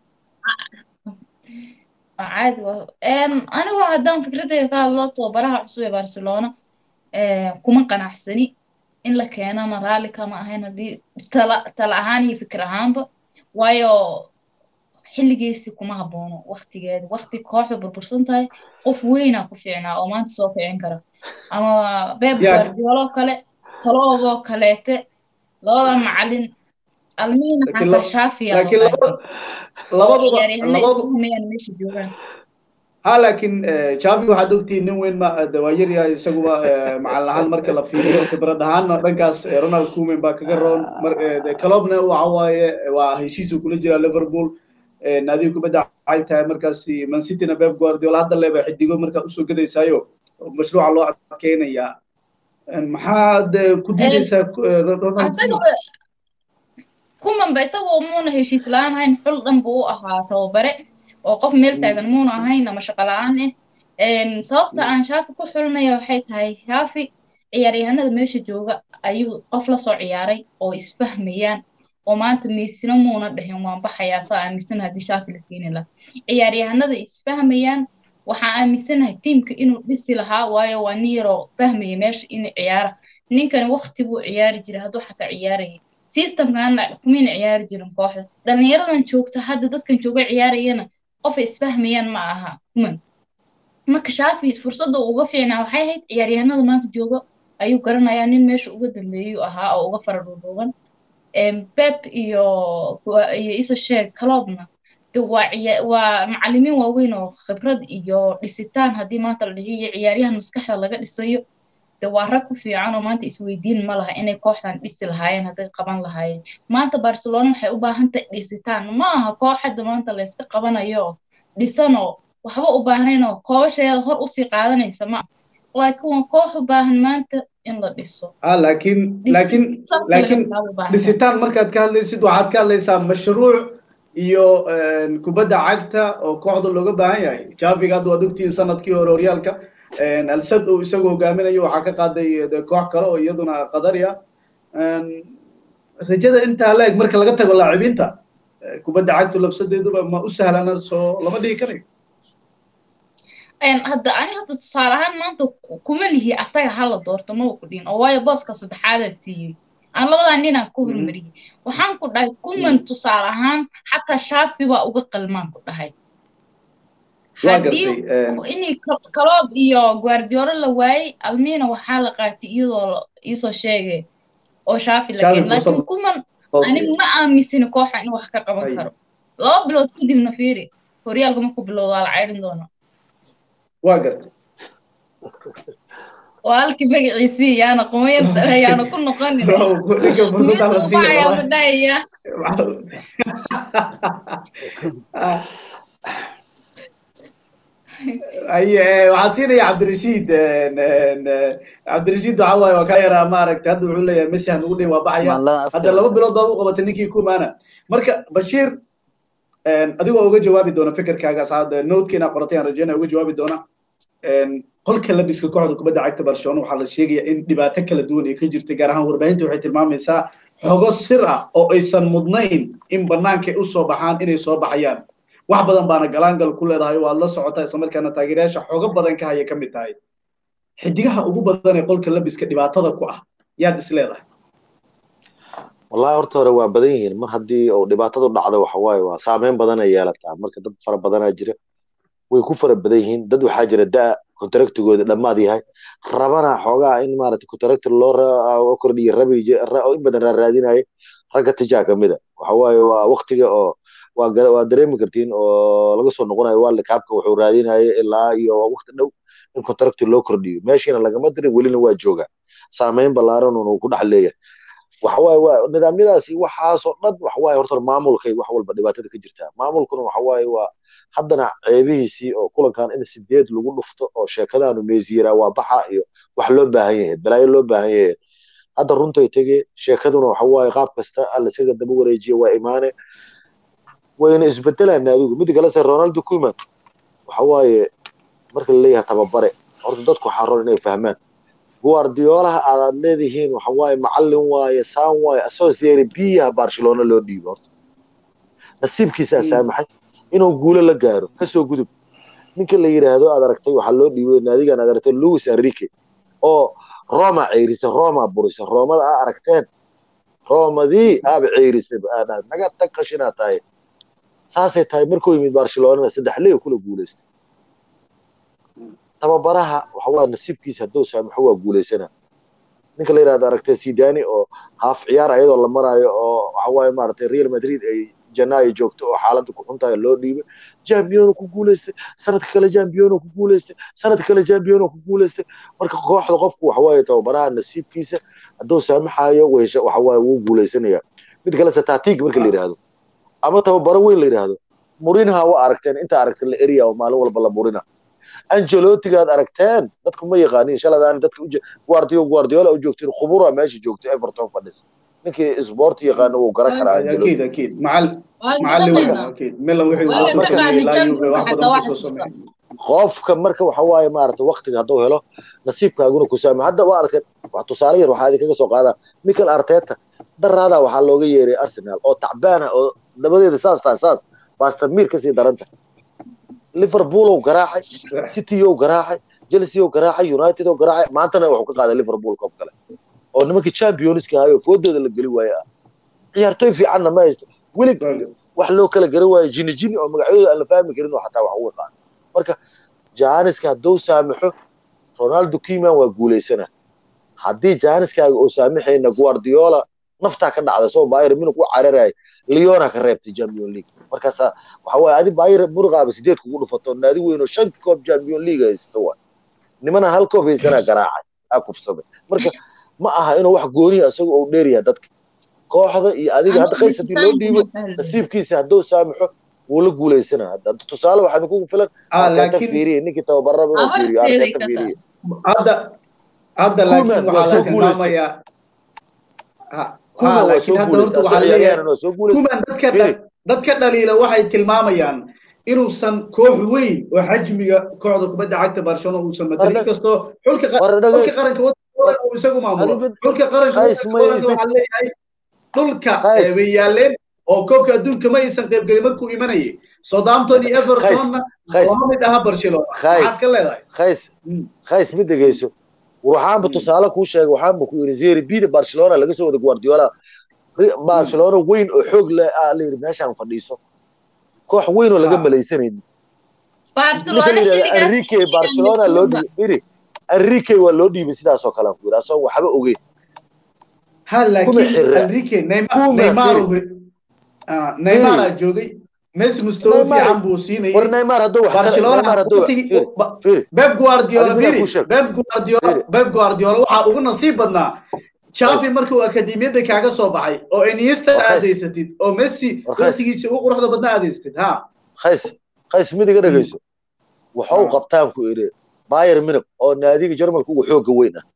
S5: caadi anigu haddaan fikradayga ka hadlo tababaraha cusub ee barcelona kuma qanacsani in la keenana raalli kama ahayn haddii tala tala ahaan iyo fikir ahaanba waayo xilligiisi kuma haboono waktigeeda wakti kooxda burbursan tahay qof weynaa ku fiicnaa oo maanta soo ficin kara ama beb guardiolo kale talooboo kaleete labada macalin almiina xataa shaafiya ciyaaryahanayaan meesha joogaan
S1: ha laakiin javi waxaad ogtihiin nin weyn ma waa yar yahay isaguba macalin ahaan marka la fiiriyo khibrad ahaanna dhankaas ronald kuman baa kaga roon calobna waxa waaye waa heshiisu kula jira liverpool naadiga kubadda waxay tahay markaas man cityna beb guardiola hadda leeba xidigo markaa usoo gadaysaayo mashruuca loo adkeynayaa maxaad ku diidaysaa
S5: kumanba isagoo muuna heshiis la-aan ahayn xul dhan buu u ahaa tababare oo qof meel taagan muuna ahayn ama shaqo la-aan ah sababta aan shaafi ku xulinaya waxay tahay shaafi ciyaaryahanada meesha jooga ayuu qof lasoo ciyaaray oo isfahmayaan oo maanta meysina muuna dhahin waan baxayaa saa aaminsan haddii shaafi la keeni laha ciyaaryahanada isfahmayaan waxaan aaminsanahay tiimka inuu dhisi lahaa waayo waa nin yaroo fahmaya meesha inay ciyaara ninkani waqti buu ciyaari jiray hadduu xataa ciyaaraya systemkana kumayna ciyaari jirin kooxda dhallinyaradan joogta hadda dadkan jooga ciyaarayana qofay isfahmayaan ma aha kuman marka shaafi fursadda uga fiicnaa waxay ahayd ciyaaryahanada maanta jooga ayuu garanayaa nin meesha uga dambeeyuu ahaa oo uga fara dhuudhuuban beb iyo iyo iso sheeg kaloobna de waa waa macallimiin waaweyn oo khibrad iyo dhisitaan haddii maanta la dhihiyo ciyaaryahan maskaxda laga dhisayo de waa rag ku fiican oo maanta isweydiin ma laha inay kooxdan dhisi lahaayeen hadday qaban lahaayeen maanta barcelona waxay u baahan tahay dhisitaan ma aha koox hadda maanta layska qabanayo dhisanoo waxba u baahnayn oo koobasheeda hor usii qaadanaysa ma laakiin waa koox u baahan maanta in la dhiso
S1: laakiin laakiin laakiin dhisitaan markaad ka hadlaysid waxaad ka hadlaysaa mashruuc iyo kubadda cagta oo kooxda looga baahan yahay javiga hadda waad ogtihiin sanadkii hore horyaalka alsad uu isagu hogaaminayo waxaa ka qaaday koox kale oo iyaduna qadari ah rajada intaa la eg marka laga tago laacibiinta kubadda cagtu labsadeeduba ma u sahlana soo lama dhigi karayo
S5: hadda ani hadda tusaale ahaan maanta kuma lihi asaga hala doorto maba ku dhihin oo waayo booska saddexaadaa siiyey aan labadaa ninaan ku hormariyey waxaan ku dhahay kuman tusaale ahaan xataa shaafi baa uga qalmaan ku dhahay haddii inay kaloob iyo guardiolo la waayey almiina waxaa la qaatay iyadoo iisoo sheegay oo shaafi la keen laakiin kuman ani ma aaminsani kooxa in wax ka qaban karo laba bilood kadibna fiiri horyaalka markuu bilowdo waa la ceyrin doonaa
S1: waa gartay
S5: waa halkii magaciisii yaana qumayarta yaana ku noqonin dhahaya
S1: waxaa siinaya cabdirashiid cabdirashiid waxa waaye waa kaa yaraa maaragtay hadda wuxuu leeyahay messi hanugu dhin waa baxaya hadda laba bilood baad u qabatay ninkii kumaana marka bashiir adigoo uga jawaabi doona fikirkaaga saad noodkiina qoratay aan rajeynaya uga jawaabi doona qolka labiska kooxda kubadda cagta barcelona waxaa la sheegaya in dhibaato kala duwan ay ka jirtay gaar ahaan warbaahinta waxay tilmaamaysaa xogo sir ah oo aysan mudnayn in bannaankay u soo baxaan inay soo baxayaan wax badan baana galaangal ku leedahay waad la socotaa islamarkaana taageerayaasha xogo badan ka haya ka mid tahay xidigaha ugu badan ee qolka labiska dhibaatada ku ah yaad is leedahay
S2: wallahi horta hore waa badan yihiin mar haddii uu dhibaatadu dhacdo waxa waaye waa saameyn badan ay yeelataa marka dad fara badanaa jira way ku fara badan yihiin dad waxaa jira da contractigooda dhammaad yahay rabana xoogaa in maaragtay contractor loo kordhiyo rabi in badan raaraadinaya ragga tijaa kamida waxa waaye waa waqtiga oo waa dareemi kartiin oo laga soo noqonayo waalid kaabka wuxuu raadinaya ilaa iyo waqti dhow in contractor loo kordhiyo meeshiina lagama dirin welina waa jooga saameyn ballaaran uu ku dhex leeyahay waxawaaye waa nidaamyadaasi waxaasoo dhan waxawaaye horta maamulkay wax walba dhibaatada ka jirtaa maamulkuna waxawaaye waa haddana ceebihiisii oo kulankan in sideed lagu dhufto oo sheekadaanu meesiyiraa waa baxa iyo wax loo baahan yahay balaayo loo baahan yahay hadda runtay tege sheekaduna waxawaaye qaab kasta allasaga daba wareejiya waa imaane wayna isbedelaan adigu mid kale se ronaldo kuman waxawaaye marka la leeyahay tababare horta dadku waxaa roon inay fahmaan guardiolaha aad leedihiin waxa waaye macallin waaye saan waaye asoo seeri biyaha barcelona loo dhiibo horta nasiibkiisaa saamaxay inuu guulo la gaaro kasoo gudub ninka la yidhaahdo aad aragtay waxaa loo dhiibay naadigan aad aragtay louis enrique oo roma ceyrisa roma burisa roomada aa aragteen roomadii aaba ceyrisa naga tag qashinaa tahay saasay tahay markuu yimid barcelonana saddex ley kula guulaystay tababaraha waxawaa nasiibkiisa hadduu saamaxo waa guulaysanaa ninka la yidhahdo aragtay sidani oo haaf ciyaar ayadoo la maraayo oo waxawaaye maaragtay real madrid ay janaayo joogto oo xaaladda ku xuntahay loo dhiibay jambiono ku guulaystay sanadka kale jambiono ku guulaystay sanadka kale jambiono ku guulaystay marka kooxda qofku waxawaaye tababaraha nasiibkiisa hadduu saamaxayo waxawaaye wuu guulaysanaya mid kale satatig marka la yidhaahdo ama tababaro weyn la yidhaahdo murinha waa aragteen inta aragteen la eriya oo maalin walba la murina angelotigaad aragteen dadku ma yaqaanin shaladaan dadka guardio guardiola u joogtiin khubura meesha joogto everton fadhis ninkii sport yaqaano wuu garan karaa
S1: اكيد اكيد مع ال... مع اللي اكيد ميلان وحي وصل سمي لا يوفي واحد بدون kusoo sameeyay
S2: qofka marka waxa waaye maaragtay waqtiga hadduu helo nasiibkaaguna ku saama hadda waa arkay wax tusaale yar waxaa idinkaga soo qaadaa michael arteta daraada waxaa looga yeeray arsenal oo tacbaan ah oo dabadeeda saas tahay saas bastamir kasii daranta liverpool oo garaacay city oo garaacay chelsea oo garaacay united oo garaacay maantana wuxuu ka qaaday liverpool koob kale oo nimankii championska ahayo foodooda la geli waaye ah ciyaartooy fiicanna ma haysto weli wax loo kala garan waayo jini jini oo magacyadooda aan la fahmi karin oo xataa wax uga qaado marka jaaniska hadduu saamaxo ronaldo kiman waa guulaysana haddii jaaniskaaga oo saamaxayna guardiola naftaa ka dhacda soo bayr minug u cararaya leona ka reebtay champion league markaasa waxa waaye adi bayr muruqaaba sideed kugu dhufato naadi weyn oo shan koob champion league haysta waa nimanaan hal koob haysanaa garaacay aa kufsaday marka ma aha inuu wax gooniya isaga uu dheeryaha dadka kooxda iyo adiga hadda qays haddii loo dhiibo nasiibkiisa hadduu saamaxo wuu la guulaysana hadda tusaale waxaa idinkugu filan arteta fiiriye ninkii tababaraba inuu fiiriyo arteta fiiriye
S1: hadda hadda laakiin waxaa la tilmaamayaa
S2: kuman waa soo guulaystay
S1: kuman dadka dadka dhaliila waxay tilmaamayaan inuusan koox weyn oo xajmiga kooxda kubadda cagta barcelona uusan matelin inkastoo xulka qaranka uu isagu maamulo xulka qaranka waxaa leeyahay dhulka bay yaaleen oo koobka adduunka ma aysan qaybgelin markuu imanayay southampton iyo evertonna lama mid aha barcelona maxaad ka leedahay
S2: khays khays ma dhegeyso waxaanba tusaale kuu sheegay waxaanba ku yidhi zeri bida barcelona laga soo wada guardiola barcelona weyn oo xoog leh aa la yidhi meeshaan fadhiiso koox weyn oo laga malaysanaynin ninka la yidhahda enrique barcelona loo dhiibay enrique waa loo dhiibay sidaasoo kale aan ku yidhi asagoo waxba ogeyn
S1: ha laakiin enrique neymar neymar aa joogay messi mustawa fiican buu siinayay
S2: war neymar hadduu wax
S1: barcelona beb guardiola firi beb guardiola beb guardiola waxaa ugu nasiib badnaa Xavi markuu akademiyada kaaga soo baxay oo Iniesta aadaysatid oo Messi waqtigiisa ugu quruxda badnaa aadaysatid ha
S2: qays qays mid iga dhageyso wuxuu qabtaan ku iri Bayern Munich oo naadiga Jarmalka ugu xooga weyn ah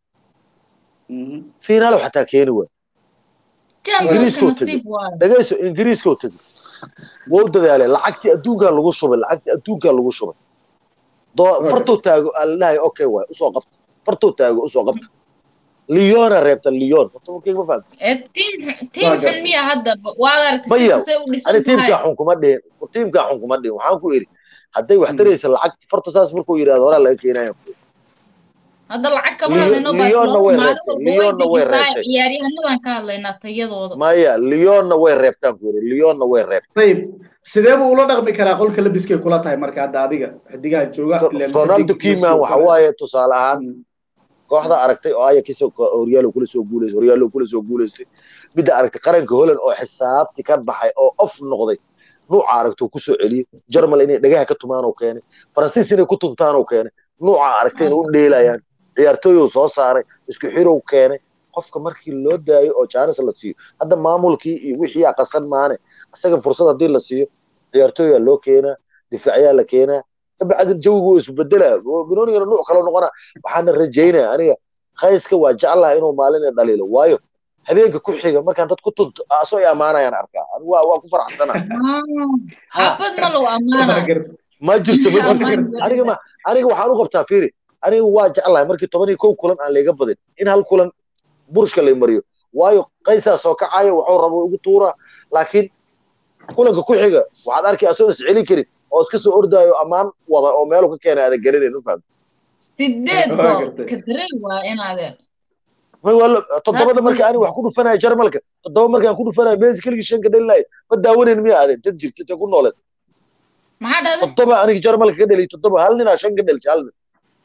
S2: finaal xataa keeni waa ingiriiska tagay dhageyso ingiriiska tagay wuu dadaalay lacagtii adduunka lagu shubay lacagtii adduunka lagu shubay fartuu taago aan dhahay okay waay usoo qabta fartuu taago usoo qabta ليون ريبت ليون كيف ما فهمت
S5: تيم تيم حن مية هذا وادر
S2: بيا انا تيم كا حن كما دين تيم كا حن كما دين waxaan ku iri haday wax taraysa lacag farta saas markuu yiraahdo hore laga keenayo
S5: hadda lacag kama hadlayno
S2: Leon way reebtay Leon way reebtay
S5: ciyaaryahanadaan ka hadlaynaa tayadooda
S2: maya Leon way reebtaan ku iri Leon way reebtay
S1: tayib sidee buu ula dhaqmi karaa qolka labiskay kula tahay marka hadda adiga xidigaha jooga
S2: Ronaldo Koeman waxa waaye tusaale ahaan kooxda aragtay oo Ajax Horyaalo kula soo guuleystay Horyaalo kula soo guuleystay midda aragtay qaranka Holland oo xisaabti ka baxay oo off noqday nuuca aragtay ku soo celiyay Jarmal inay dhagaha ka tumaan oo keenay Faransiis inay ku tuntaan oo keenay nuuca aragtay inay u dheelayaan ciyaartooy uu soo saaray isku xirow keenay qofka markii loo daayo oo jaanis la siiyo hadda maamulkii iyo wixii qasan maane asaga fursad haddii la siiyo ciyaartooyaa loo keenaa difaaciyaa la keenaa kabacdin jawigu wuu isbedelaa binoonigana nuuc kale noqona waxaana rajaynaya aniga khayska waa jeclaha inuu maalin dhaliilo waayo habeenka ku xiga markaan dad ku tunto asoo ay ammaanayaan arkaa waa waa ku faraxsana
S5: xabad ma lagu ammaana
S2: ma jirto ma jirto aniga ma aniga waxaan u qabtaa fiiri aniga waa jeclahay markii toban iyo kow kulan aan layga badin in hal kulan burshka lay mariyo waayo qaysaa soo kacaya wuxuu rabo ugu tuuraa laakiin kulanka ku xiga waxaad arkay asoo is celin karin oo iska soo ordaayo ammaan wada oo meelu ka keenay aada garanayn u fahamta
S5: sideed gool kadray waa inaadeen
S2: may waa toddobada marka ani wax ku dhufanaya jarmalka toddoba markaan ku dhufanaya meesi keligii shanka dhalinaya ma daawanayn miya aadeen dad jirta te ku nooleed
S5: maxaa dhahday
S2: toddoba aniga jarmalka ka dhaliy toddoba hal ninaa shan ka dhalisay hal nin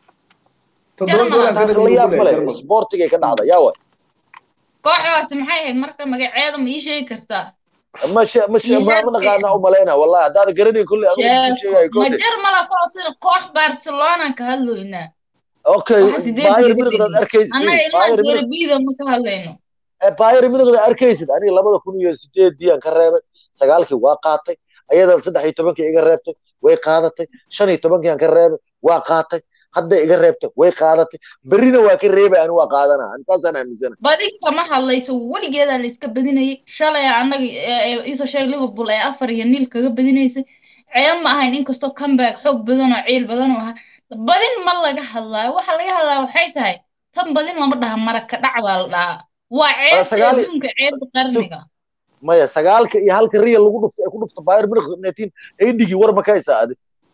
S2: taas la yaab male sportigay ka dhacda yaa waay
S5: kooxdaasi maxay ahayd marka magaceeda ma ii sheegi kartaa
S2: مش مش ما نقانا ومالينا والله هذا قرني كل
S5: ما جرملا كوسين كوح برشلونة كهلوينا
S2: اوكي باير من قد اركيز
S5: انا الى دربيدا ما كهلينو
S2: باير من قد اركيز انا لبدا كون iyo 8 diyan ka reebay sagaalkii waa qaatay ayada 13 iga reebtay way qaadatay 15 ka reebay waa qaatay hadda iga reebtay way qaadatay berrina waa ka reebay aan waa qaadana intaasaan aaminsana
S5: badi kama hadlayso weligeeda la iska badinayay shalay annaga iisoo sheeg liverpool ee afar iyo niil kaga badinaysay ceeb ma ahayn inkastoo comeback xoog badan oo ciil badan oo ahaa badin ma laga hadlaayo waxa laga hadlaya waxay tahay tan badin lama dhaha maraka dhac baa la dhahaa waa ceebta adduunka ceebta qarniga
S2: maya sagaalka iyo halka real lagu dhufto ay ku dhufto bayern munich netin ay dhigi war ma ka haysaa adi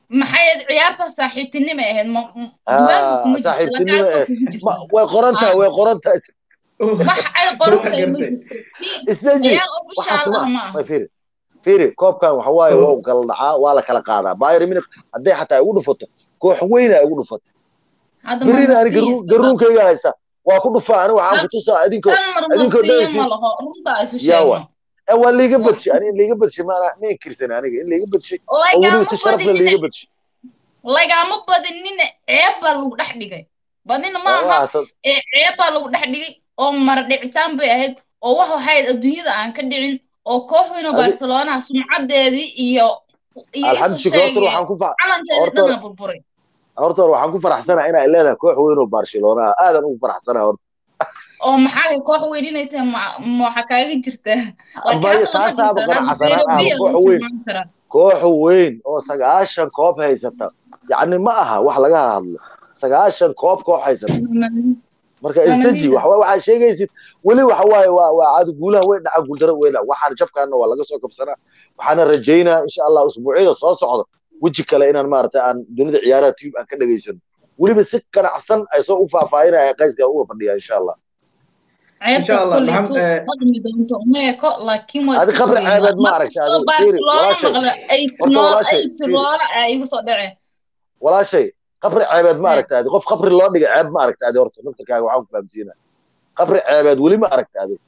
S5: maxay ciyaarta saaxiibtinimo ahayd ma
S2: Ah, saaxiibtinimo eh, ma- way qoran tahay way qoran tahay
S5: wax ay qoran tahay ma
S1: Gartay.
S5: jirto Tii
S2: isdaji
S5: ciyaar
S2: waxaas
S5: ofishaal ah
S2: ma
S5: ma aha
S2: ma fiiri fiiri koobkan waxa waaye
S1: Mm.
S2: waa u kala dhacaa waa la kala qaadaa bayern munich hadday xataa igu dhufato koox weyn ay igu dhufato
S5: hadda
S2: berina ani
S5: marmarsiya
S2: garuun- garuunkayga haysta waa ku dhufaa ani waxaan ku tusaa idinkoo
S5: tan
S2: idinkoo
S5: marmarsiya
S2: dhaysi
S5: ma laho runta isu
S2: yawa
S5: sheegno
S2: ee waa liiga badshay ani in liiga badshay maana ma inkirsan aniga in liiga badshay oo weliba
S5: lagama
S2: si sharaf leh
S5: badinina
S2: liiga badshay
S5: lagama badinina ceeb baa lagu dhex dhigay badina ma aha
S2: waxaas
S5: ee ceeb baa lagu dhex dhigay oo mara dhicitaan bay ahayd oo wax waxay adduunyada aan ka dhicin oo koox weyn oo
S2: Adi-
S5: barcelona sumcadeedii iyo iyo isu
S2: alxamdu shukr horta
S5: sheegay
S2: waxaan ku fa
S5: calankeedii
S2: horta
S5: dhanaa burburay
S2: horta waxaan ku faraxsanahay inay leedahay koox weyn oo barcelona ah aadan ugu faraxsanahay horta
S5: oo maxaa koox weyn inay tahay ma- ma waxaa kaaga jirta laakiin
S2: Bay-
S5: hadda lama
S2: taasaaba
S5: jirto hadda
S2: ganacsanaan ahba
S5: Serbia
S2: koox
S5: lagu
S2: weyn
S5: tilmaami karaa
S2: koox weyn oo sagaashan koob haysata yacni ma aha wax laga hadlo sagaashan koob koox haysata marka
S5: Waa
S2: isdaji
S5: Madrid.
S2: waxa waxaa sheegaysid weli waxa waaye waa waa caadi guulaha way dhaca guuldaro way dhaca waxaan jabkaana waa laga soo kabsanaa waxaana rajaynaa insha allah usbuucyada soo socda weji kale inaan maaragtay aan dunida ciyaaraha tube aan ka dhageysano weliba si ganacsan ay soo u faahfaahinaya qayska uga fadhiya insha allah
S1: Insha
S5: ceebtaas
S1: Allah,
S5: kollaytu
S1: maxam- eh,
S5: dhaqmi doonto uma eko laakiin waa
S2: Adi
S5: iska
S2: khabri
S5: fogeynaa
S2: ceebeed ma aragtay,
S5: markastoo
S2: adi- fiiri,
S5: barcelona
S2: walaashay.
S5: maqla ay
S2: Horta
S5: tinool
S2: walaashay,
S5: ay
S2: fiiri.
S5: tiroola ay igu soo dhaceen
S2: walaashay qabri ceebeed ma
S5: Eh.
S2: aragta adi qof qabri loo dhigay ceeb ma aragta adi horta naftarkaaga waxaan ku fahamsiina qabri ceebeed weli ma aragta adi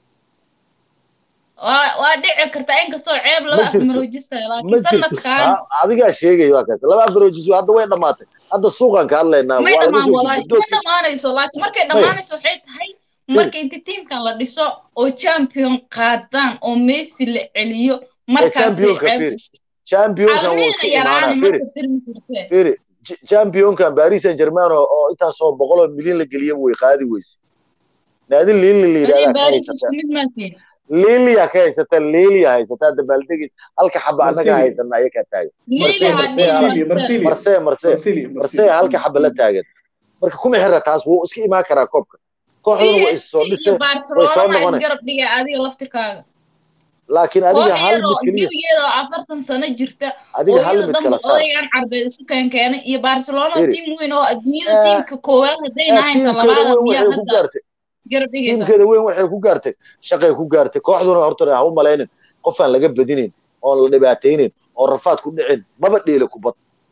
S5: waa waa dhici kartaa inkastoo ceeb laba
S2: Ma jirto.
S5: afmaroojistay
S2: ma
S5: laakiin
S2: jirto
S5: sanadkan
S2: Ha- adigaa sheegay waa kaas laba afarojis hadda way dhamaatay hadda suuqan ka hadlaynaa
S5: may
S2: waa laga
S5: dhammaan
S2: soo
S5: walaahi
S2: gudbo
S5: ma dhammaanayso laakiin markay dhammaanayso waxay tahay marka inta tiimkan la dhiso oo champion qaadaan oo messi la celiyo markaasay
S2: championka
S5: ceeb
S2: fiiri. championkan wuu
S5: almiina
S2: iska
S5: yaraani
S2: imaanaa firi
S5: marka tirmi kartee
S2: firi Ch- championkan paris saint germain oo oo intaasoo boqol oo milyan la geliya way qaadi weyse naadi liili la
S5: adii
S2: yidhahdaa ka
S5: baaris
S2: haysata
S5: isku mid maatiin
S2: liiliya ka haysata liiliya haysataa dabaaldegis halka xaba annaga
S1: Marsilio.
S2: haysana ayakaa taagan
S5: liiga
S2: Marseille,
S5: hadii
S2: Marseille,
S1: Marsilio,
S5: marse
S1: Marsilio.
S2: marse marse marse halka xaba la taagan marka kuma xira taas wuu iska imaan karaa koobka kooxduna way is soo
S5: PSG iyo
S2: dhiseen way soo
S5: barcelona ma
S2: noqonay
S5: isgarab dhigay adiga laftirkaaga
S2: laakiin
S5: koox
S2: adiga hal
S5: yar oo
S2: mid keliya
S5: gebigeeda oo afartan sano jirta oo
S2: adiga hal
S5: iyada
S2: mid
S5: dhanba
S2: kala saar
S5: odaygan carbeed isku keenkeenay iyo barcelona oo
S2: Firi.
S5: tiim weyn oo adduunyada
S2: Eh,
S5: tiimka koowaad hadday
S2: Eh,
S5: nahayn ta
S2: tiimkeeda
S5: labaada
S2: weyn
S5: miyaa
S2: waxay ku
S5: hadda
S2: gaartay
S5: garab dhigaysa
S2: tiimkeeda weyn waxay ku gaartay shaqay ku gaartay kooxduna horta ha u malaynin qof aan laga badinin oon la dhibaataynin oo rafaad ku dhicin maba dheela kubad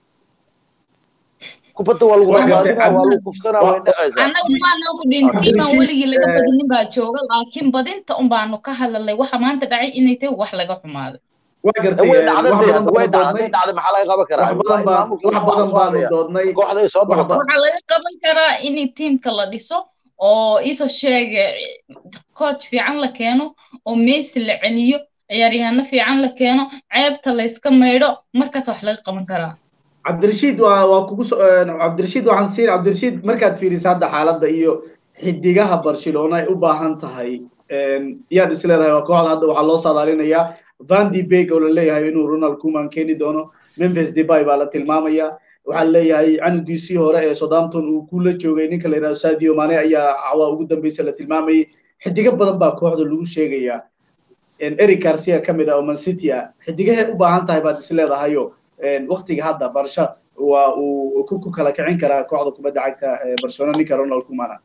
S2: kubadda waa lagu
S1: Waa gartay,
S2: rafaadinaa waa
S1: Cabdi-
S2: lagu kufsanaa way dhacaysaa
S5: annagu maanaan ku dhihin
S1: Cabdi
S5: tiimaan
S1: Rashid,
S5: weligii laga
S1: eh,
S5: badinin baa jooga laakiin badinta un baanu ka hadlalnay waxa maanta dhacay inay tahay wax laga xumaaday
S1: waa gartay
S2: way
S1: eh,
S2: dhacday
S1: wax
S2: dee
S1: badan
S2: hadda way
S1: baanu
S2: dhacday
S1: doodnay
S2: dhacday maxaa laga qaban karaa
S1: wax badan baan
S2: maamulka
S1: wax badan baanu doodnay
S2: kooxda ay soo
S1: wax
S2: noqotaa
S1: badan
S5: waxaa laga qaban karaa in tiimka la dhiso oo iso sheega coach fiican la keeno oo messi la celiyo ciyaaryahano fiican la keeno ceebta layska maydho markaas wax laga qaban karaa
S1: cabdirashiid waa waa kugu so eh, cabdirashiid waxaan siin cabdirashiid markaad fiiriso hadda xaaladda iyo xidigaha barcelona ay u baahan tahay een, yaad is leedahay waa kooxda hadda waxaa loo saadaalinayaa van de beek oo la leeyahay inuu ronald kuman keeni doono memphis debay baa la tilmaamaya waxaa leeyahay canugiisii hore ee southampton uu kula joogay ninka la yidhahdo sadio mane ayaa cawaa ugu dambeysa la tilmaamayay xidigo badan baa kooxda lagu sheegayaa een, eric garcia ka mid ah oo man city ah xidigahay u baahan tahay baad is leedahayo waktiga hadda barsha waa uu ku ku kala kicin karaa kooxda kubadda cagta ee barcelona ninka ronald kumana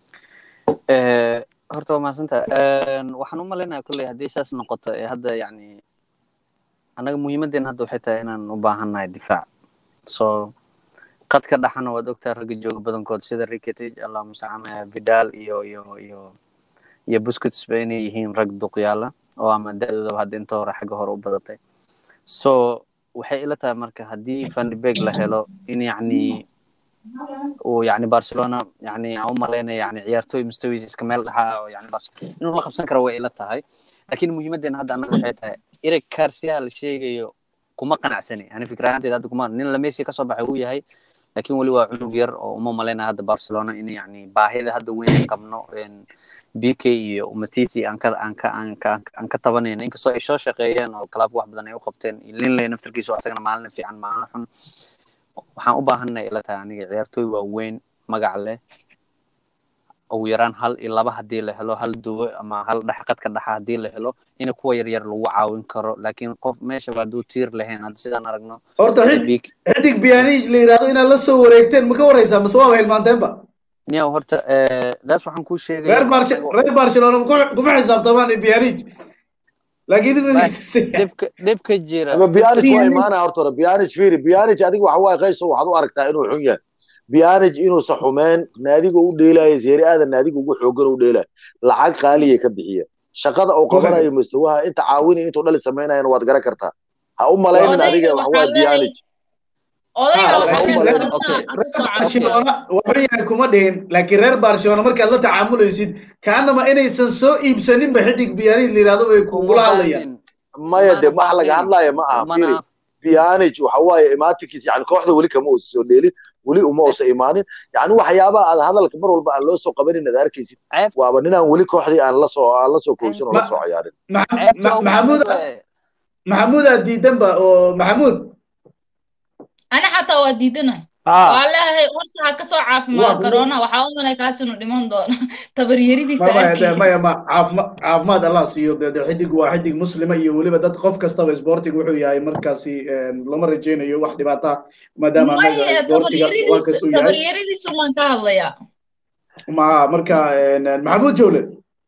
S3: Eh, horta waa mahadsanta waxaan u malaynayaa kolley haddii saas noqoto ee hadda yacni annaga muhiimaddeena hadda waxay tahay inaan u baahannahay difaac so qadka dhaxana waad ogtaa ragga jooga badankood sida rikitage allah mustacaan eh, vidal iyo iyo iyo iyo busquets ba inay yihiin rag duqyaala oo ama da-doodaba hadda inta hore xagga hore u badatay so waxay ila tahay marka haddii van de beek la helo in yacni uu yani barcelona yani aan u malaynaya yani ciyaartooy mustawiis iska meel dhaxa oo yani Barce- inuu la qabsan karo way ila tahay laakiin muhiimaddeena hadda annaga waxay tahay eric garcia la sheegayo kuma qanacsani ani fikir ahaanteeda hadda kuma nin la messi kasoo baxay uu yahay laakiin weli waa cunug yar oo uma malaynaya hadda barcelona in yani baahida hadda weyn aan qabno een, bk iyo umatiti aan ka aan ka aan ka aan ka tabanayno inkastoo ay soo shaqeeyeen oo club wax badan ay u qabteen linley naftarkiisa oo asagana maalin fiican maalin xun waxaan u baahanay ila tahay aniga ciyaartooy waaweyn magac leh ugu yaraan hal iyo laba haddii la helo hal duwo ama hal dhexqad ka dhaxa haddii la helo in kuwa yaryar lagu caawin karo laakiin qof meeshaba hadduu tiir lahayn hadda sidaan aragno
S1: horta xidig biyaaniij la yidhahdo inaad la soo wareegteen ma ka warreysaa mase waaba hilmaanteenba
S3: niyow horta daas waxaan kuu sheegay
S1: reer barcelona kuma xisaabtamaan biyaaniij
S3: dhibka jira
S2: ama biyaanic waa imaanaya horta hore biyaanic fiiri biyaanic adiga waxa waaye qayso waxaad u aragtaa inuu xun yahay biyaanic inuusa xumeen naadiga u dheelaya seeri aadan naadiga ugu xoogan u dheelaya lacag qaaliya ka bixiya shaqada uu qabanayo mustawaha inta caawini intuu dhali samaynayana waad garan kartaa ha u malaynin adiga waxa waaye biyaanic
S1: waxuyahay kuma dhihin laakiin reer barcelona markaad la tacaamulaysid kaanama inaysan soo iibsaninba xidig biyaanic la yidhahdo bay kugula hadlayaan
S2: maya de wax laga hadlaya ma aha firi biyaanic waxa waaye imaatinkiis yani kooxda weli kama uusa soo dheelin weli uma uusa imaanin yani waxyaabaha aad hadalka mar walba aan loo soo qabanin aad arkaysid waaba ninaan weli kooxdii aan lasoo aan lasoo koobsan oo lasoo ciyaarin
S1: maxamuud maxamuud aad diidanba oo maxamuud
S5: ana xataa waa diidanahay waa leeyahay horta ha kasoo caafimaad corona waxaa u malay kaas inuu dhiman doono tabaryaridiisa
S1: maya ma caafima caafimaad allah siiyo de xidig waa xidig muslima iyo weliba dad qof kastaba sportiga wuxuu yahay markaasi lama rajaynayo wax dhibaata maadaama anaga sportiga waa kasuu yahay
S5: tabaryaridiisa maan ka hadlayaa
S1: ma marka maxamuud jowle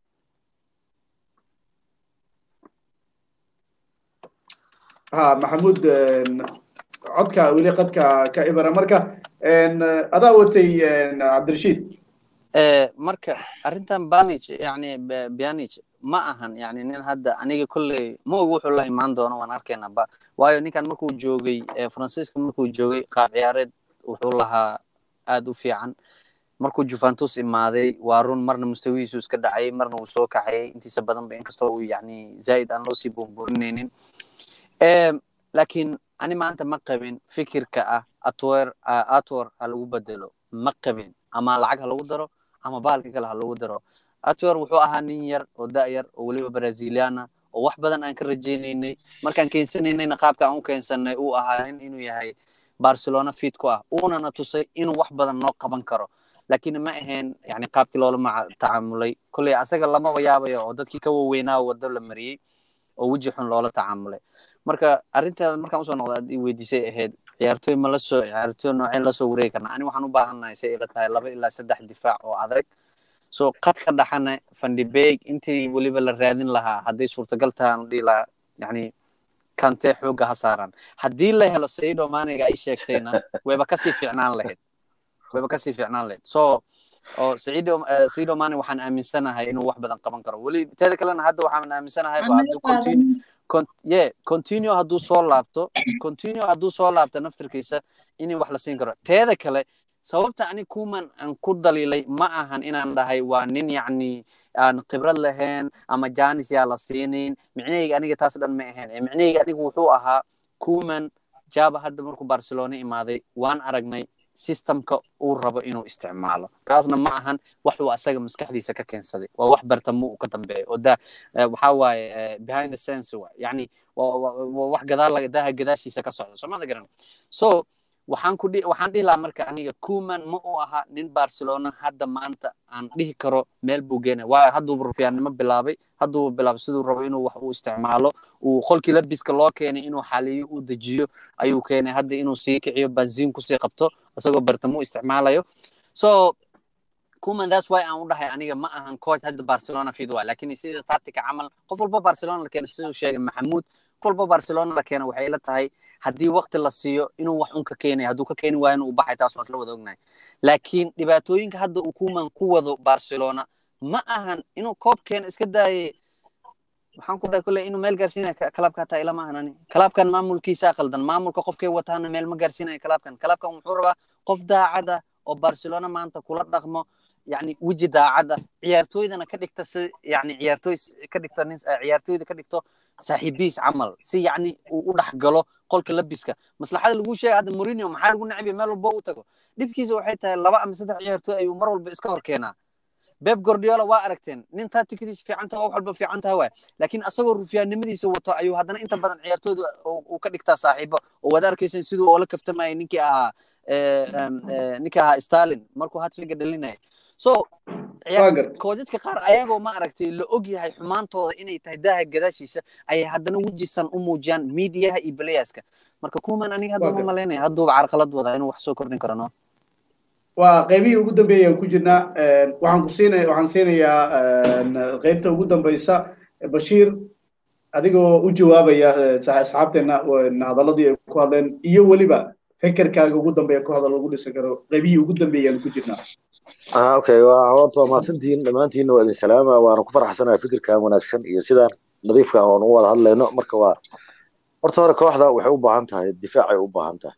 S1: ha maxamuud codka weli qadka ka ibara marka adaa watay cabdirashiid
S3: marka arrintan banich yani bianich ma ahan yani nin hadda aniga kolley ma og wuxuu la imaan doono waan arkaynaba waayo ninkan markuu joogay francisco markuu joogay qaab ciyaareed wuxuu lahaa aad u fiican markuu juventus imaaday waa run marna mustawihiisu iska dhacay marna uu soo kaxayay intiisa badanba inkastoo uu yani zaa'id aan loosii buunbuurinaynin laakiin ani maanta ma qabin fikirka ah atwer atwer ha lagu bedelo ma qabin ama lacag ha lagu daro ama bahalka kale ha lagu daro atwer wuxuu ahaa nin yar oo da-yar oo weliba braziliana oo wax badan aan ka rajaynaynay markaan keensanaynayna qaabka aan u keensanay uu ahaa nin inuu yahay barcelona fit ku ah uunana tusay inuu wax badan noo qaban karo laakiin ma ahayn yani qaabkii loola tacaamulay kolley asaga lamaba yaabayo oo dadkii ka waweynaa wado la mariyey oo weji xun loola tacaamulay marka arrinteeda markaan usoo noqda aad ii weydiisay ahayd ciyaartooy ma lasoo ciyaartooy nooceen lasoo wareegi karnaa ani waxaan u baahannahay say ila tahay laba ilaa saddex difaac oo adag so qad ka dhaxana fandibeg intii weliba la raadin lahaa hadday suurtagal tahaan dhihi lahaa yani kante xoogga ha saaraan haddii la helo saido maniga ay sheegtayna wayba kasii fiicnaan lahayd wayba kasii fiicnaan lahayd so oo saido saido mani waxaan aaminsanahay inuu wax badan qaban karo weli teeda kalena hadda waxaan aaminsanahay hadduu continue ye continue hadduu soo laabto continue hadduu soo laabto naftirkiisa in wax la siin karo teeda kale sababta ani kuman aan ku daliilay ma ahan inaan dhahay waa nin yacni aan khibrad lahayn ama janis yaa la siinin micnahayga aniga taas dhan ma ahayn ee micnahayga aniga wuxuu ahaa kuman jaba hadda markuu barcelona imaaday waan aragnay systemka uu rabo inuu isticmaalo taasna ma ahan wax uu asaga maskaxdiisa ka keensaday waa wax bartamo uu ka dambeeyo oo da waxaa waaye behind the sense wa yani wax gadaal daha gadaashiisa ka socda soomada garan so waxaan ku waxaan dhihi lahaa marka aniga kuman ma uu ahaa nin barcelona hadda maanta aan dhihi karo meel buu geenay waayo hadduuba rufiyaannimo bilaabay hadduuba bilaabay siduu rabo inuu wax uu isticmaalo uu qolkii labiska loo keenay inuu xaliyo uu dejiyo ayuu keenay hadda inuu sii kiciyo banziin kusii qabto isagoo bartamo isticmaalayo so kuman that's why aan u dhahay aniga ma ahan coach hadda barcelona fid waa laakiin sida tactica camal qof walba barcelona la keena siduu sheegay maxamuud qof walba barcelona la keena waxay ila tahay haddii waqti la siiyo inuu wax un ka keenay hadduu ka keeni waayo inuu baxay taas waan isla wada ognahay laakiin dhibaatooyinka hadda uu kuman ku wado barcelona ma ahan inuu koob keena iska daayay waxaan ku dhahay kule inuu meel gaarsiinaya kalaabka hataa ilama ahan ani kalaabkan maamulkiisa qaldan maamulka qofkay wataana meel ma gaarsiinaya kalaabkan kalaabkan wuxuu rabaa qof daacada oo barcelona maanta kula dhaqmo yani weji daacada ciyaartooydana ka dhigta si yani ciyaartooy ka dhigto nin ciyaartooyda ka dhigto saaxiibiis camal si yani uu u dhex galo qolka labiska maslaxada lagu sheegay hadda mourinho maxaa lagu nacabiya meel walba u tago dhibkiisa waxay tahay laba ama saddex ciyaartooy ayuu mar walba iska hor keenaa beb gordiola waa aragteen nin tacticadiisa fiican taha wax walba fiican taha waay laakiin asagoo rufiyaannimadiisa wato ayuu haddana inta badan ciyaartooyda uu ka dhigtaa saaxiibo oo waad arkaysan siduu oola kaftamayay ninkii ahaa ninkii ahaa stalin markuu hatriga dhalinaya so
S1: waa gartay
S3: koodadka qaar ayagoo ma aragtay la og yahay xumaantooda inay tahay daaha gadaashiisa ayay haddana wejisan u muujiyaan miidiyaha iyo balayaska marka kuman aniga hadda
S1: Waa
S3: ma
S1: gartay.
S3: malaynaya hadduuba carqalad wadaa inuu wax soo kordhin karo no
S1: waa qaybihii ugu dambeeyaan ku jirnaa waxaan ku siinaya waxaan siinayaa qaybta ugu dambeysa bashiir adigoo u jawaabaya eh, sa- asxaabteena eh, hadaladii ay ku hadleen iyo weliba fekerkaaga ugu dambeeya ku hadal lagu dhisan karo qaybihii ugu dambeeyaan ku jirnaa
S2: ah okay waa horta waa mahadsantihiin dhammaantiinna waa idin salaama waana ku faraxsanahay fikirkan wanaagsan iyo sidaan nadiifka aan u wada hadlayno marka waa horta hore kooxda waxay u baahan tahay difaacay u baahan tahay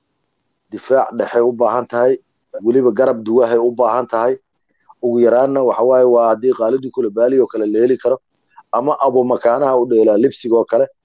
S2: difaac dhexay u baahan tahay weliba garab duwahay u baahan tahay ugu yaraanna waxa waaye waa haddii qaalidii kule baali oo kale la heli karo ama abumakaanaha u dheelaa libsiga oo kale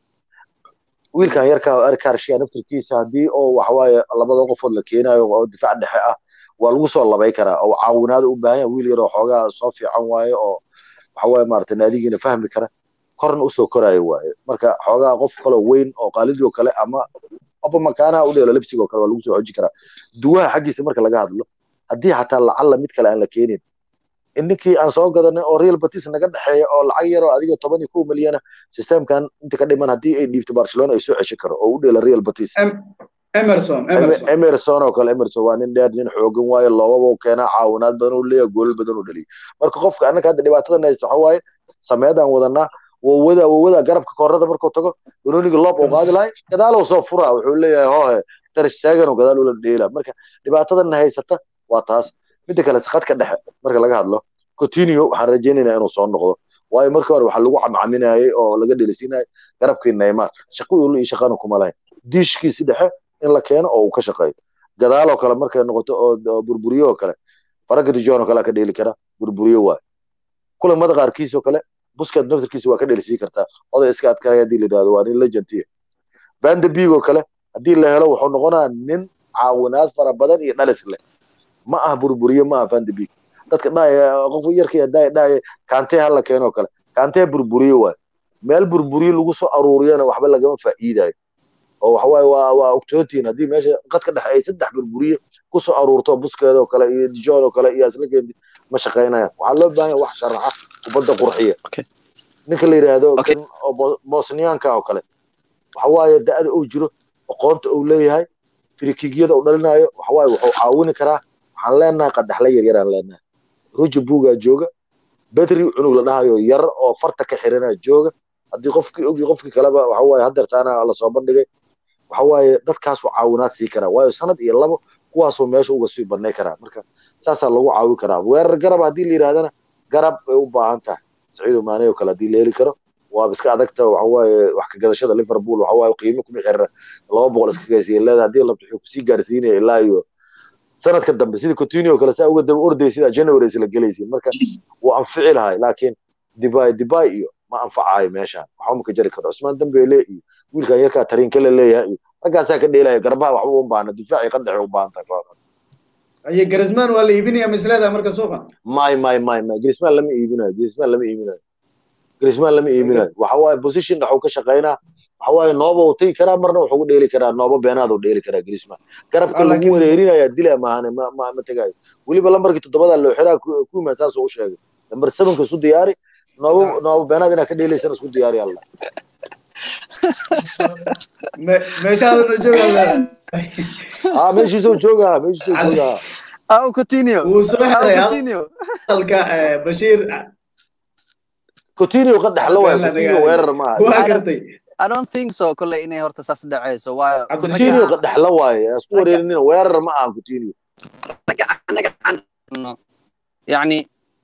S2: wiilkan yarka oo erkarshiya naftirkiisa haddii oo waxawaaye labada qofood la keenayo oo difaac dhexe ah waa lagu soo labay karaa oo caawinaad u baahan yahay wiil yar oo xoogaa soo fiican waaye oo waxawaaye maarata naadigiina fahmi kara korna usoo koraayo waaye marka xoogaa qof kaloo weyn oo qaalidii oo kale ama abumakaanaha u dheelo libsiga oo kale waa lagu soo xoji karaa duwaha xaggiisa marka laga hadlo haddii xataa lacalla mid kale aan la keenin in ninkii aan soo gadanay oo real batis naga dhexeeya oo lacag yar oo adiga toban iyo kow milyana systemkan inta ka dhiman haddii ay dhiibto barcelona ay soo ceshan karo oo u dheela real batis
S1: Em- emerson emerson
S2: emerson oo kale emerson waa nin dheer nin xoogan waaye loobaba u keenaa caawinaad badan u leeyahay goolal badan u dhaliya marka qofka annaka hadda dhibaatadan haysta waxa waaye sameedaan wadanaa wawada wawada garabka koorada markuu tago banoniga loob uu qaadi lahay gadaalow soo furaa wuxuu leeyahay hoohe tarstaagan gadaal ula dheela marka dhibaatadan haysata waa taas midda kale khadka dhexe marka laga hadlo coutinho waxaan rajaynaynaa inuu soo noqdo waayo markii hore waxaa lagu camcaminayay oo laga dhelisiinayay garabkii neymar shaqo iyo shaqana kuma lahayn diishkiisi dhexe in la keeno oo uu ka shaqeeyo gadaaloo kale markay noqoto oo oo burburiyo oo kale faragga dijon oo kale ka dheeli kara burburiyo waay kulamada qaarkiisoo kale busket naftirkiisa waa ka dhelisii kartaa oday iska adkaaya haddii la yidhahdo waa nin legendiya van de beek oo kale haddii la helo wuxuu noqonaa nin caawinaad fara badan iyo dhalis leh ma ah burburiye ma ah van de beek dadka dhahaya qofka yarkii dhahaya dhahaya kante ha la keeno oo kale kante burburiye waay meel burburiye lagu soo aruuriyana waxba lagama faa'iidayo oo waxa waaye waa waa ogtootiin haddii meesha qadka dhexe ay saddex burburiye ku soo aruurto buskeeda oo kale iyo dijon oo kale iyo aslakeedi ma shaqaynayaan waxaa loo baahan yahay wax sharaxa kubadda qurxiya
S3: Okay.
S2: ninka la yidhaahdo
S3: Okay.
S2: kan oo Bo- bosniyaanka oo kale waxa waaye da'da uu jiro aqoonta uu leeyahay firikigyada uu dhalinayo waxa waaye wuxuu caawini karaa waxaan leenahay qadaxle yar yaraan leenahay ruja buugaa jooga bedri cunug la dhahayo yar oo farta ka xiranaa jooga haddii qofkii ogi qofkii kaleba waxa waaye hadeertaana lasoo bandhigay waxa waaye dadkaasuu caawinaad sii karaa waayo sanad iyo labo kuwaasuu meesha uga sii banay karaa marka saasaa lagu caawin karaa weerar garab haddii la yidhahdana garab bay u baahan tahay saciido maane oo kale haddii la heli karo waaba iska adagta waxa waaye wax ka gadashada liverpool waxa waaye qiimo kuma xirira laba boqol iska gaysiya leeda haddii la wuxuu kusii gaarsiinaya ilaa iyo sanadka dambe sida coutinho oo kale saa uga daba orday sida january isla gelaysiin marka wuu anfici lahay laakiin dibay dibay iyo ma anfacayo meeshaan waxba ma ka jari karo cusmaan dambele iyo wiilkan yarkaa tariinka la leeyahay iyo raggaasaa ka dheelaya garbaha waxba u baahna difaaci qadaxay u baahan tahay kooxda
S1: aye garisman waa la iibinaya misleeda marka suuqa
S2: may may may may grisman lama iibinayo grisman lama iibinayo grisman lama iibinayo waxa waaye position dhaxuu ka shaqaynaa waxa waaye nooba uu tegi karaa marna wuxuu u dheeli karaa nooba beenaad uu dheeli karaa grisman garabka
S1: Ah,
S2: lagu
S1: laakiin-
S2: wareerinaya dila maahane ma ma ma tegayo weliba lambarkii toddobada loo xiraa kuman saasuu u sheegay lambar sevenka isku diyaari nooba
S1: Ah.
S2: nooba beenaad inaad ka dheelaysana isku diyaari alla
S1: Me- meeshaadana jooga
S2: ah meeshiisuu joogaa meeshiisuu
S1: Cali.
S2: joogaa
S3: au coutinho
S1: wuu soo
S3: au
S1: xiray
S3: coutinho
S1: hadalka eh, bashiir
S2: coutinho qadax la waayo
S1: Been la
S2: coutinho
S1: dhigayo.
S2: weerar maaha
S1: waa gartay
S3: I don't think so kolley inay horta saas dhacayso waayo
S1: Cabdiraxiim
S2: coutinho
S3: ragga-
S2: qadax la waayo isku
S3: ragga-
S2: wareerinina weerar ma aha coutinho
S3: ragga anaga aan no يعني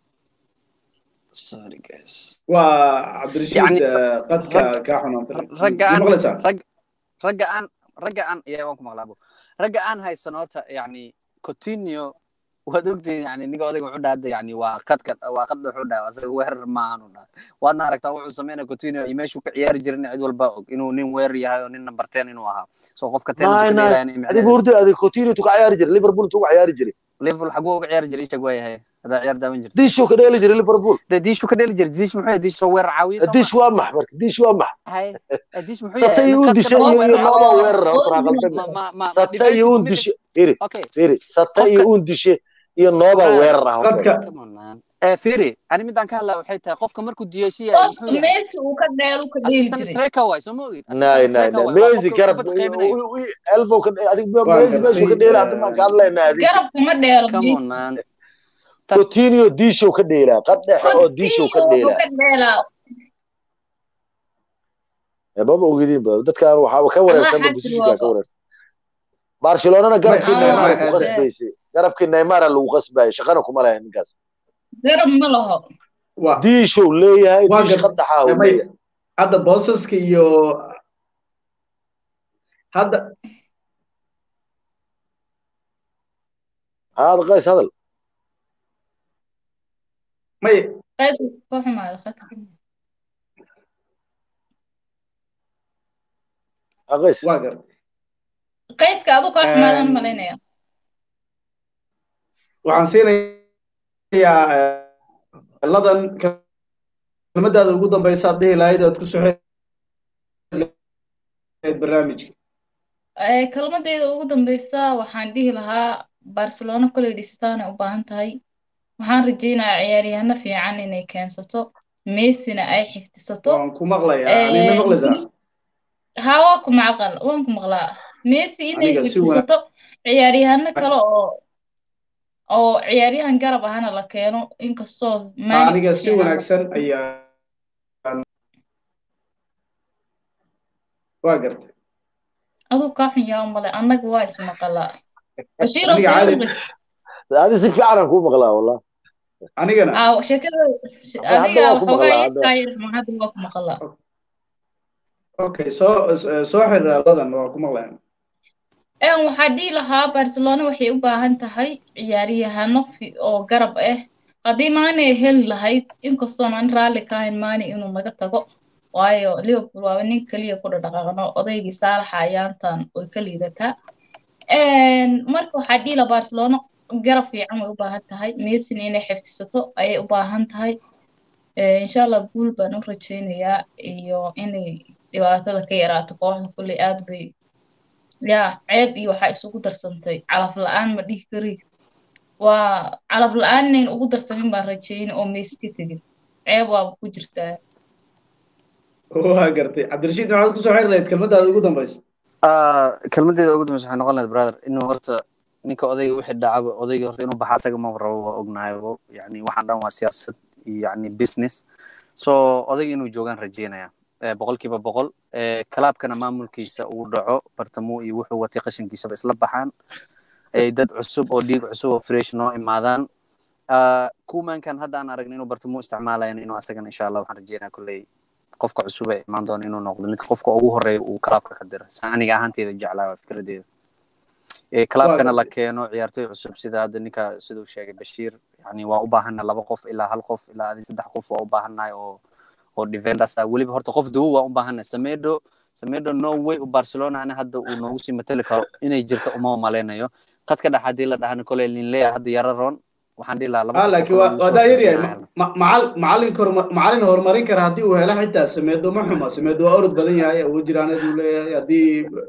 S3: sorry guys
S1: waa cabdirashiid
S3: Yani,
S1: eh, qadka
S3: rag-
S1: kaa xunaan
S3: ragga
S1: ma
S3: aan
S1: maqlaysaa
S3: rag ragga aan ragga aan iya waan ku maqlaabo ragga aan haysan horta yani coutinho waad ogtihiin yani ninka odayga wuxuu dhaha hadda yani waa qadka waa qad wuxuu dhaha asaga weerar maahan u dhaha waadna aragtaa wuxuu sameynaya coutinho iyo meeshuu ka ciyaari jirin cid walba og inuu nin weerar yahay oo nin number ten inuu ahaa so qofka ten
S2: Nine, nine. adiga hurda adiga coutinho tu ka ciyaari jiray liverpool tu ka ciyaari jiray
S3: liverpool xaguu uga ciyaari jiray ishag waayahay hadaa ciyaar daawan jirta
S2: diishuu ka dheeli jiray liverpool
S3: de diishu ka dheli jiray diish muxuu yahay diish soo weerar caawiye soo
S2: diish waa max marka diish waa max
S3: hay diish muxuu
S2: sata
S3: yahay
S2: iyo un dishe iyo iyo nooba weerar horta
S3: ma
S2: qaldan
S3: ma ma
S2: sata iyo un dishe iri
S3: okay
S2: iri sata iyo un dishe iyo nooba weerar ah
S1: dadka
S3: firi ani midaan ka hadlaa waxay tahay qofka markuu diyeysiya
S5: booska messi uu ka dheelu ka dheeli
S3: assistant
S5: jiray
S3: striker waay soo ma ogid
S2: nay nay nay messi garab elbow ka adig messi meeshu ka dheela hadda maan ka hadlaynaa adig
S5: garabka ma dheelo
S3: come on
S5: messi
S3: man
S2: coutinho diishow ka dheelaa qad dhexe oo diishow ka
S5: Coutinho wuxuu
S2: dheelaa
S5: ka dheelaa
S2: maba ogidin ba dadkan waxaaba ka wareersan ba
S5: Allah
S2: busishigaa ka
S5: xasil
S2: wareersan barcelonana garabkii
S1: Ma-
S2: neymar
S1: ma-
S2: ku
S1: ma-
S2: qasbaysay garabkii neymar lagu qasbayay shaqana kuma lahayn ninkaas
S5: garab ma laho
S1: waa
S2: diishow leeyahay
S1: Waa
S2: diish
S1: gad-
S2: qad dhaxaa uu
S1: may
S2: leeyahay
S1: hadda boosaska iyo hadda
S2: haada qays hadal
S1: may
S5: qayb ka xumaada khadka
S2: ha qays
S1: waa garta
S5: qaydka adu kaa xumaadaan
S1: Ehm,
S5: malaynaya
S1: waxaan siinayaa eh, ladan kelmadaada ugu dambaysa aad dhihi lahayd aad ku soo xeed barnaamijka
S5: Eh, kelmadeyda ugu dambeysa waxaan dhihi lahaa barcelona koley dhisitaanay u baahan tahay waxaan rajeynayaa ciyaaryahano fiican inay keensato messina ay xifdisato
S1: waan ku maqlayaa ani ma maqlaysaa
S5: haa waa ku macqal waan ku maqlaa messi inay
S1: Aniga si wanaag-
S5: xifdisato ciyaaryahano kale oo oo ciyaaryahan garab ahana la keeno inkastoo Mane
S1: aniga si
S5: fiican-
S1: wanaagsan ayaa waa gartay
S5: aduu kaa xun yaa male annaga waa ismaqalaa bashiiro
S1: Aniga caadi-
S5: sayuqis
S2: adi si fiican aan kuu maqlaa wallah
S1: anigana
S5: aa sheekada
S2: hadda
S5: adiga
S2: waa ku
S5: waxoogaa
S2: maqlaa, hadda.
S5: yarkaayar hadda waa ku maqalaa
S1: okay soo soo xiriir ladan waa ku maqlaya
S5: een waxaa dhihi lahaa barcelona waxay u baahan tahay ciyaaryahano fi- oo garab ah haddii maane ay heli lahayd inkastoon aan raalli ka ahayn maane inuu naga tago waayo liverpool waaba nin keliya ku dhaqaaqno odaygii saalaxa ayaantan way ka liidataa Een, marka waxaa dhihi lahaa barcelona garab fiican way u baahan tahay messin inay xifdisato ayay u baahan tahay Ee, insha allah guul baan u rajeynayaa iyo inay dhibaatada ka yaraato kooxda kulley aad bay yaa ceeb iyo waxaa isugu darsantay calaf la-aan ma dhihi kari waa calaf la-aan inayn ugu darsamin baan rajeyn oo meesi ka tegin ceeb waaba ku jirtaa
S1: waa gartay cabdirashiid maxaad ku soo xiri lahayd kelmadaada ugu dambaysa
S3: Ah, kelmadeeda ugu dambeysa waxay noqon lahayd brother inuu horta ninka odayga wixii dhacaba odayga horta inuu baxa asaga ma rabo waa ognahaybo yani waxaan dhan waa siyaasad iyo yani business so odayga inuu joogaan rajeynaya Eh, boqolkiiba boqol Eh, kalaabkana maamulkiisa uu dhaco bartamo iyo wuxuu watay qashinkiisaba isla baxaan ay dad cusub oo dhiig cusub oo fresh noo imaadaan Ah, kumankan hadda aan aragno inuu bartamo isticmaalayan inuu asagana insha allah waxaan rajeynaya kolley qofka cusub ee imaan doona inuu noqdo mid qofka ugu horeeya uu kalaabka ka diro sa aniga ahaanteeda jeclaa waa fikradeeda Eh, kalaabkana la keeno ciyaartoy cusub sida hadda ninka siduu sheegay bashiir yani waa u baahana laba qof ilaa hal qof ilaa adi saddex qof waa u baahanahay oo oo defenders ah weliba horta qof duwo waa u baahanahay samedo samedo no way u barcelona ana hadda uu noogu sii matali karo inay jirto uma malaynayo qadka dhex haddii la dhahana koley linleya hadda yara roon waxaan dhihi lahaa laba
S1: ah
S3: qof oo
S1: laakiin
S3: kale
S1: waa
S3: uu
S1: waa
S3: soo
S1: daa yaryahay
S3: xojinaya.
S1: ma- macal macalin horma- macalin horumarin kara haddii uu helo xitaa sameedo ma xuma sameedo waa orod badan yahay awood jiraaneed uu leeyahay haddii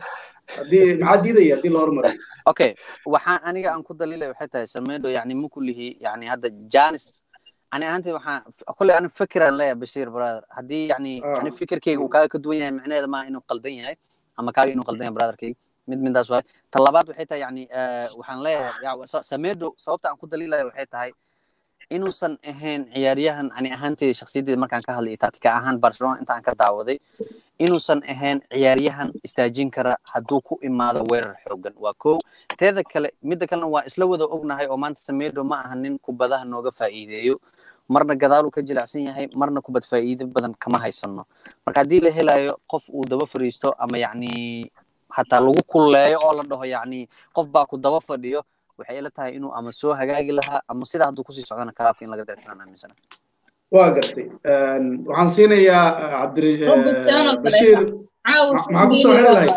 S1: haddii maxaa diidaya haddii la hormariyo
S3: okay waxaan aniga aan ku daliilay waxay tahay samedo yani ma kulihi yani hadda janis ani ahaantii waxaan kolley ani fikiraan leeyahay bashiir brother haddii yani
S1: Ah.
S3: ani fikirkeyga uu kaaga ka duwan yahay micnaheeda maaha inuu qaldan yahay ama kaaga inuu qaldan yahay brotherkeyga mid midaas waay ta labaad waxay tahay yani eh, waxaan leeyahay ya- sa- samedo sababta aan ku daliilaya waxay tahay inuusan ahayn ciyaaryahan ani ahaanteyda shakhsiyadeeda markaan ka hadlay tactica ahaan barcelona intaan ka daawaday inuusan ahayn ciyaaryahan istaajin kara hadduu ku imaado weerar xoogan waa kow teeda kale midda kalena waa isla wada ognahay oo maanta samedo ma aha nin kubadaha nooga faa'iideeyo marna gadaaluu ka jilicsan yahay marna kubad faa'iido badan kama haysano marka haddii la helayo qof uu daba fadhiisto ama yacni hataa lagu kulleeyo oo la dhaho yacni qof baa ku daba fadhiyo waxay ila tahay inuu ama soo hagaagi lahaa ama sidaa hadduu kusii socdana kalaabka in laga dari karaan aaminsana
S1: waa gartay waxaan siinayaa cabdiri
S5: Robertson oo kale
S1: bashiir
S5: caawa
S1: ma- maxaa ku soo xiri lahayd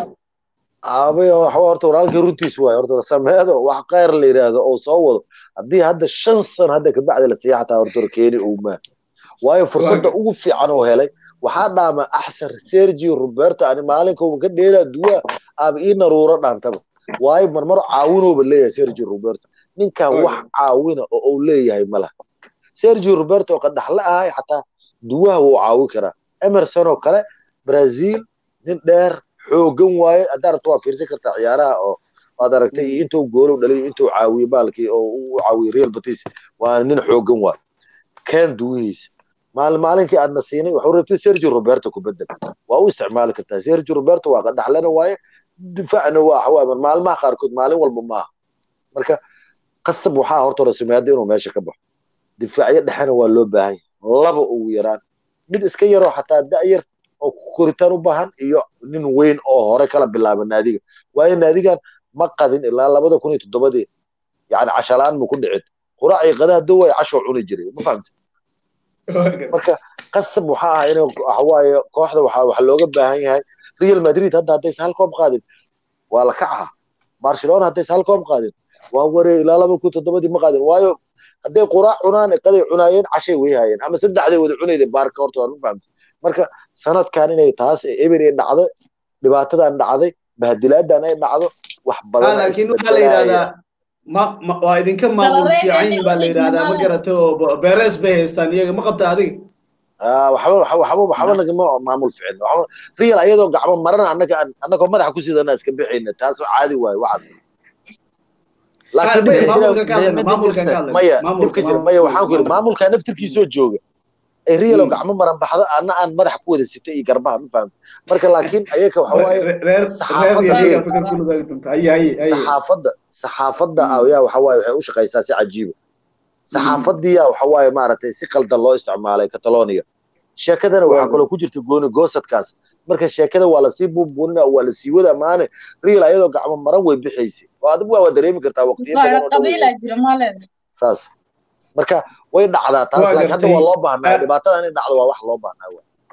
S2: aabay waxa horta walaalkii runtiis waay horta sameedo wax khayr la yiraahdo oo soo wado haddii hadda shan sano hadda kabacdi la siiya xataa horta keeni uma waayo fursadda ugu fiican oo helay waxaa dhaama axsan sergio roberto ani maalinkooba ka dheelaa duwa aaba ii naruuro dhaantaba waayo marmar caawinooba leeyahay sergio roberto ninkan wax caawina oo uu leeyahay ma laha sergio roberto oo qadaxla ahay xataa duwaha wuu caawi karaa emerson oo kale brazil nin dheer xoogan waaye haddaa rabto waa fiirsan kartaa ciyaaraha oo waad aragtay iyo intuu goolow dhaliyo intuu caawiye baalkii oo u caawiye real batis waa nin xoogan waaye ken duwihiisa maalin maalinkii aadna siinay wuxuu rabtay sergio roberto ku bedel waa u isticmaali kartaa sergio roberto waa qadaxlana waaye difaacna waa xawaa maalmaha qaarkood maalin walba maaha marka qasab waxaa horta hore sumeeda inuu meesha ka baxo difaacyo dhexena waa loo baahan yahay laba ugu yaraan mid iska yaroo xataa da'yar oo koritaan u baahan iyo nin weyn oo hore kala bilaaba naadiga waayo naadigan ma qadin ilaa labada kun iyo toddobadii yani cashalaan mu ku dhicin quraacii qadaa doway cashoo cuni jiray ma fahamta marka qasab waxaa ah in waxawaaye kooxda waxaa waxa looga baahan yahay real madrid hadda haddaysa hal koob qaadin waa la kacaha barcelona haddaysa hal koob qaadin waa waree ilaa laba kun toddobadii ma qaadin waayo hadday quraac cunaan qaday cunaayeen cashay way haayeen ama saddexday wada cunayda baarka horta waan ma fahamta marka sanadkan inay taas eber ay dhacdo dhibaatadan dhacday bahadilaadan ay dhacdo wax badan
S1: laakiin waxaa la yidhahdaa ma ma waa idinka maamul fiican baa la yidhahdaa ma garata oo beres bay haystaan iyaga ma qabta adiga
S2: waxba waxba waxba nagama maamul ficin real ayadoo gacmo marana annaga annagoo madaxa ku sidana iska bixayna taas caadi waayo waxaas maya dhibka jira maya waxaan ku yidhi maamulka naftirkiisoo jooga ay real oo gacmo maran baxdo anna aan madaxa ku wada sitay iyo garbaha ma fahamta marka laakiin ayaga waxa waaye saxaafadda saxaafadda ayaa waxa waaye waxay u shaqaysaa si cajiiba saxaafadiya waxa waaye maaragtay si qaldan loo isticmaalay catalonia sheekadana waxaa kaloo ku jirta gooni goosadkaas marka sheekada waa lasii buunbuunina waa lasii wada maane real ayadoo gacmo maran way bixaysay oo adigu waa dareemi kartaa waqtiyo badan saas marka way dhacdaa taas laakiin hadda waa loo baahnaa dhibaatada inay dhacdo waa wax loo baahnaa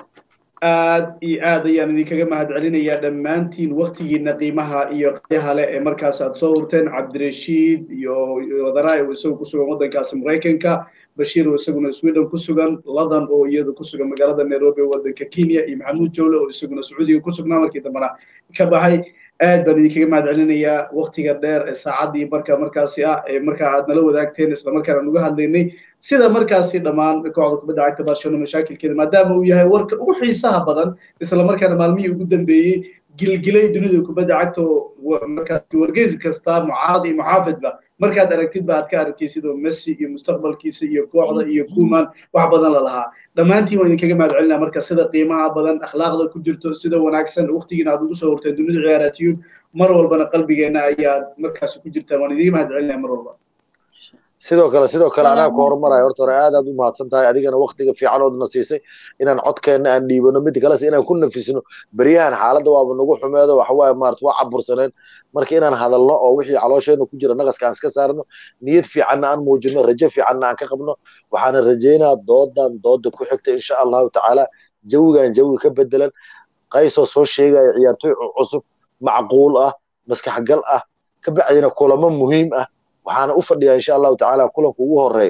S1: aad iyo aad ayaan idinkaga mahad celinayaa dhammaantiin waktigiina qiimaha iyo qyaha leh ee markaas aad soo hurteen cabdirashiid iyo wadaraay oo isagu ku sugan waddankaasi maraykanka bashiir oo isaguna sweden ku sugan ladan oo iyadu ku sugan magaalada nairobi waddanka kenya iyo maxamuud jawle oo isaguna sacuudiga ku sugnaa markii dambena ka baxay aad baan idinkaga mahad celinayaa waktiga dheer ee saacaddii marka markaasi ah ee markaa aad nala wadaagteen islamarkaana nuga hadlaynay sida markaasi dhammaan kooxda kubadda cagta barcelona mashaakilkeeda maadaama uu yahay warka ugu xiisaha badan islamarkaana maalmihii ugu dambeeyey gilgilay dunida kubadda cagta oo markaasi wargeys kasta mucaarad iyo muxaafidba markaad aragtidba aad ka arkaysid oo messi iyo mustaqbalkiisa iyo kooxda iyo kuman wax badan la lahaa dhammaantiin waan idinkaga mahad celinaa marka sida qiimaha badan akhlaaqda ku jirto sida wanaagsan waqtigiina aad ugu soo horteen dunida ciyaaraatiyuun mar walbana qalbigeena ayaad markaasi ku jirtaan waan idiga mahad celinaa mar walba
S2: sidoo kale sidoo kale anaa ku horumarayo horta hore aad aad u mahadsan tahay adigana waktiga fiican oodna siisay inaan codkeenna aan dhiibano mid kalese inaan ku nafisno beryahan xaaladda waaba nagu xumeedo waxawaaye maarata waa cabursaneen marka inaan hadalno oo wixii caloosheenna ku jira naqaska aan iska saarno niyad fiicanna aan muujino rajo fiicanna aan ka qabno waxaana rajaynaa doodan dooda ku xigta insha allahu tacaala jawigan jawi ka bedelan qaysoo soo sheegaya ciyaartoy cusub macquul ah maskaxgal ah ka bacdina kulamo muhiim ah waxaana u fadhiyaa insha allahu tacaala kulanka ugu horeeya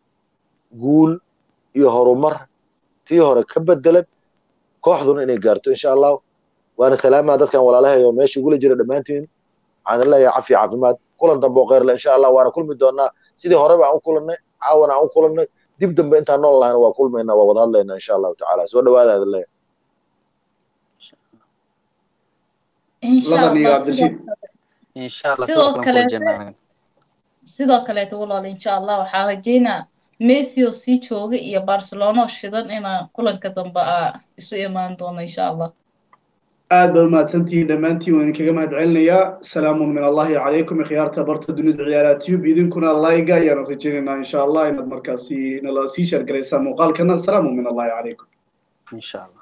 S2: guul iyo horumar tii hore ka bedelan kooxduna inay gaarto insha allahu waana salaamaa dadkan walaalahay oo meesha igula jira dhammaantiin waxaan leeyahay cafi caafimaad kulan dambe oo kheyrle insha allah waana kulmi doonaa sidii horeba aan u kulannay caawana aan u kulannay dib dambe intaan nool lahayna waa kulmaynaa waa wada hadlaynaa insha allahu tacaala soo dhawaada adin leeyahay
S5: sidoo kaleeto sidoo kaleeto walaal insha allah waxaa rajeynaa messi oo sii jooga iyo barcelona oo shidan inaa kulanka dambe aa isu imaan doono insha allah
S1: aad baad umahadsantihiin dhammaantiin waan idinkaga mahad celinayaa salaamun min allahi calaykum ikhyaarta barta dunida ciyaaraha tube idinkuna layga ayaanu rajaynaynaa insha allah inaad markaasi nala sii sheergaraysaan muuqaalkana salaamun min allahi calaykum
S3: insha allah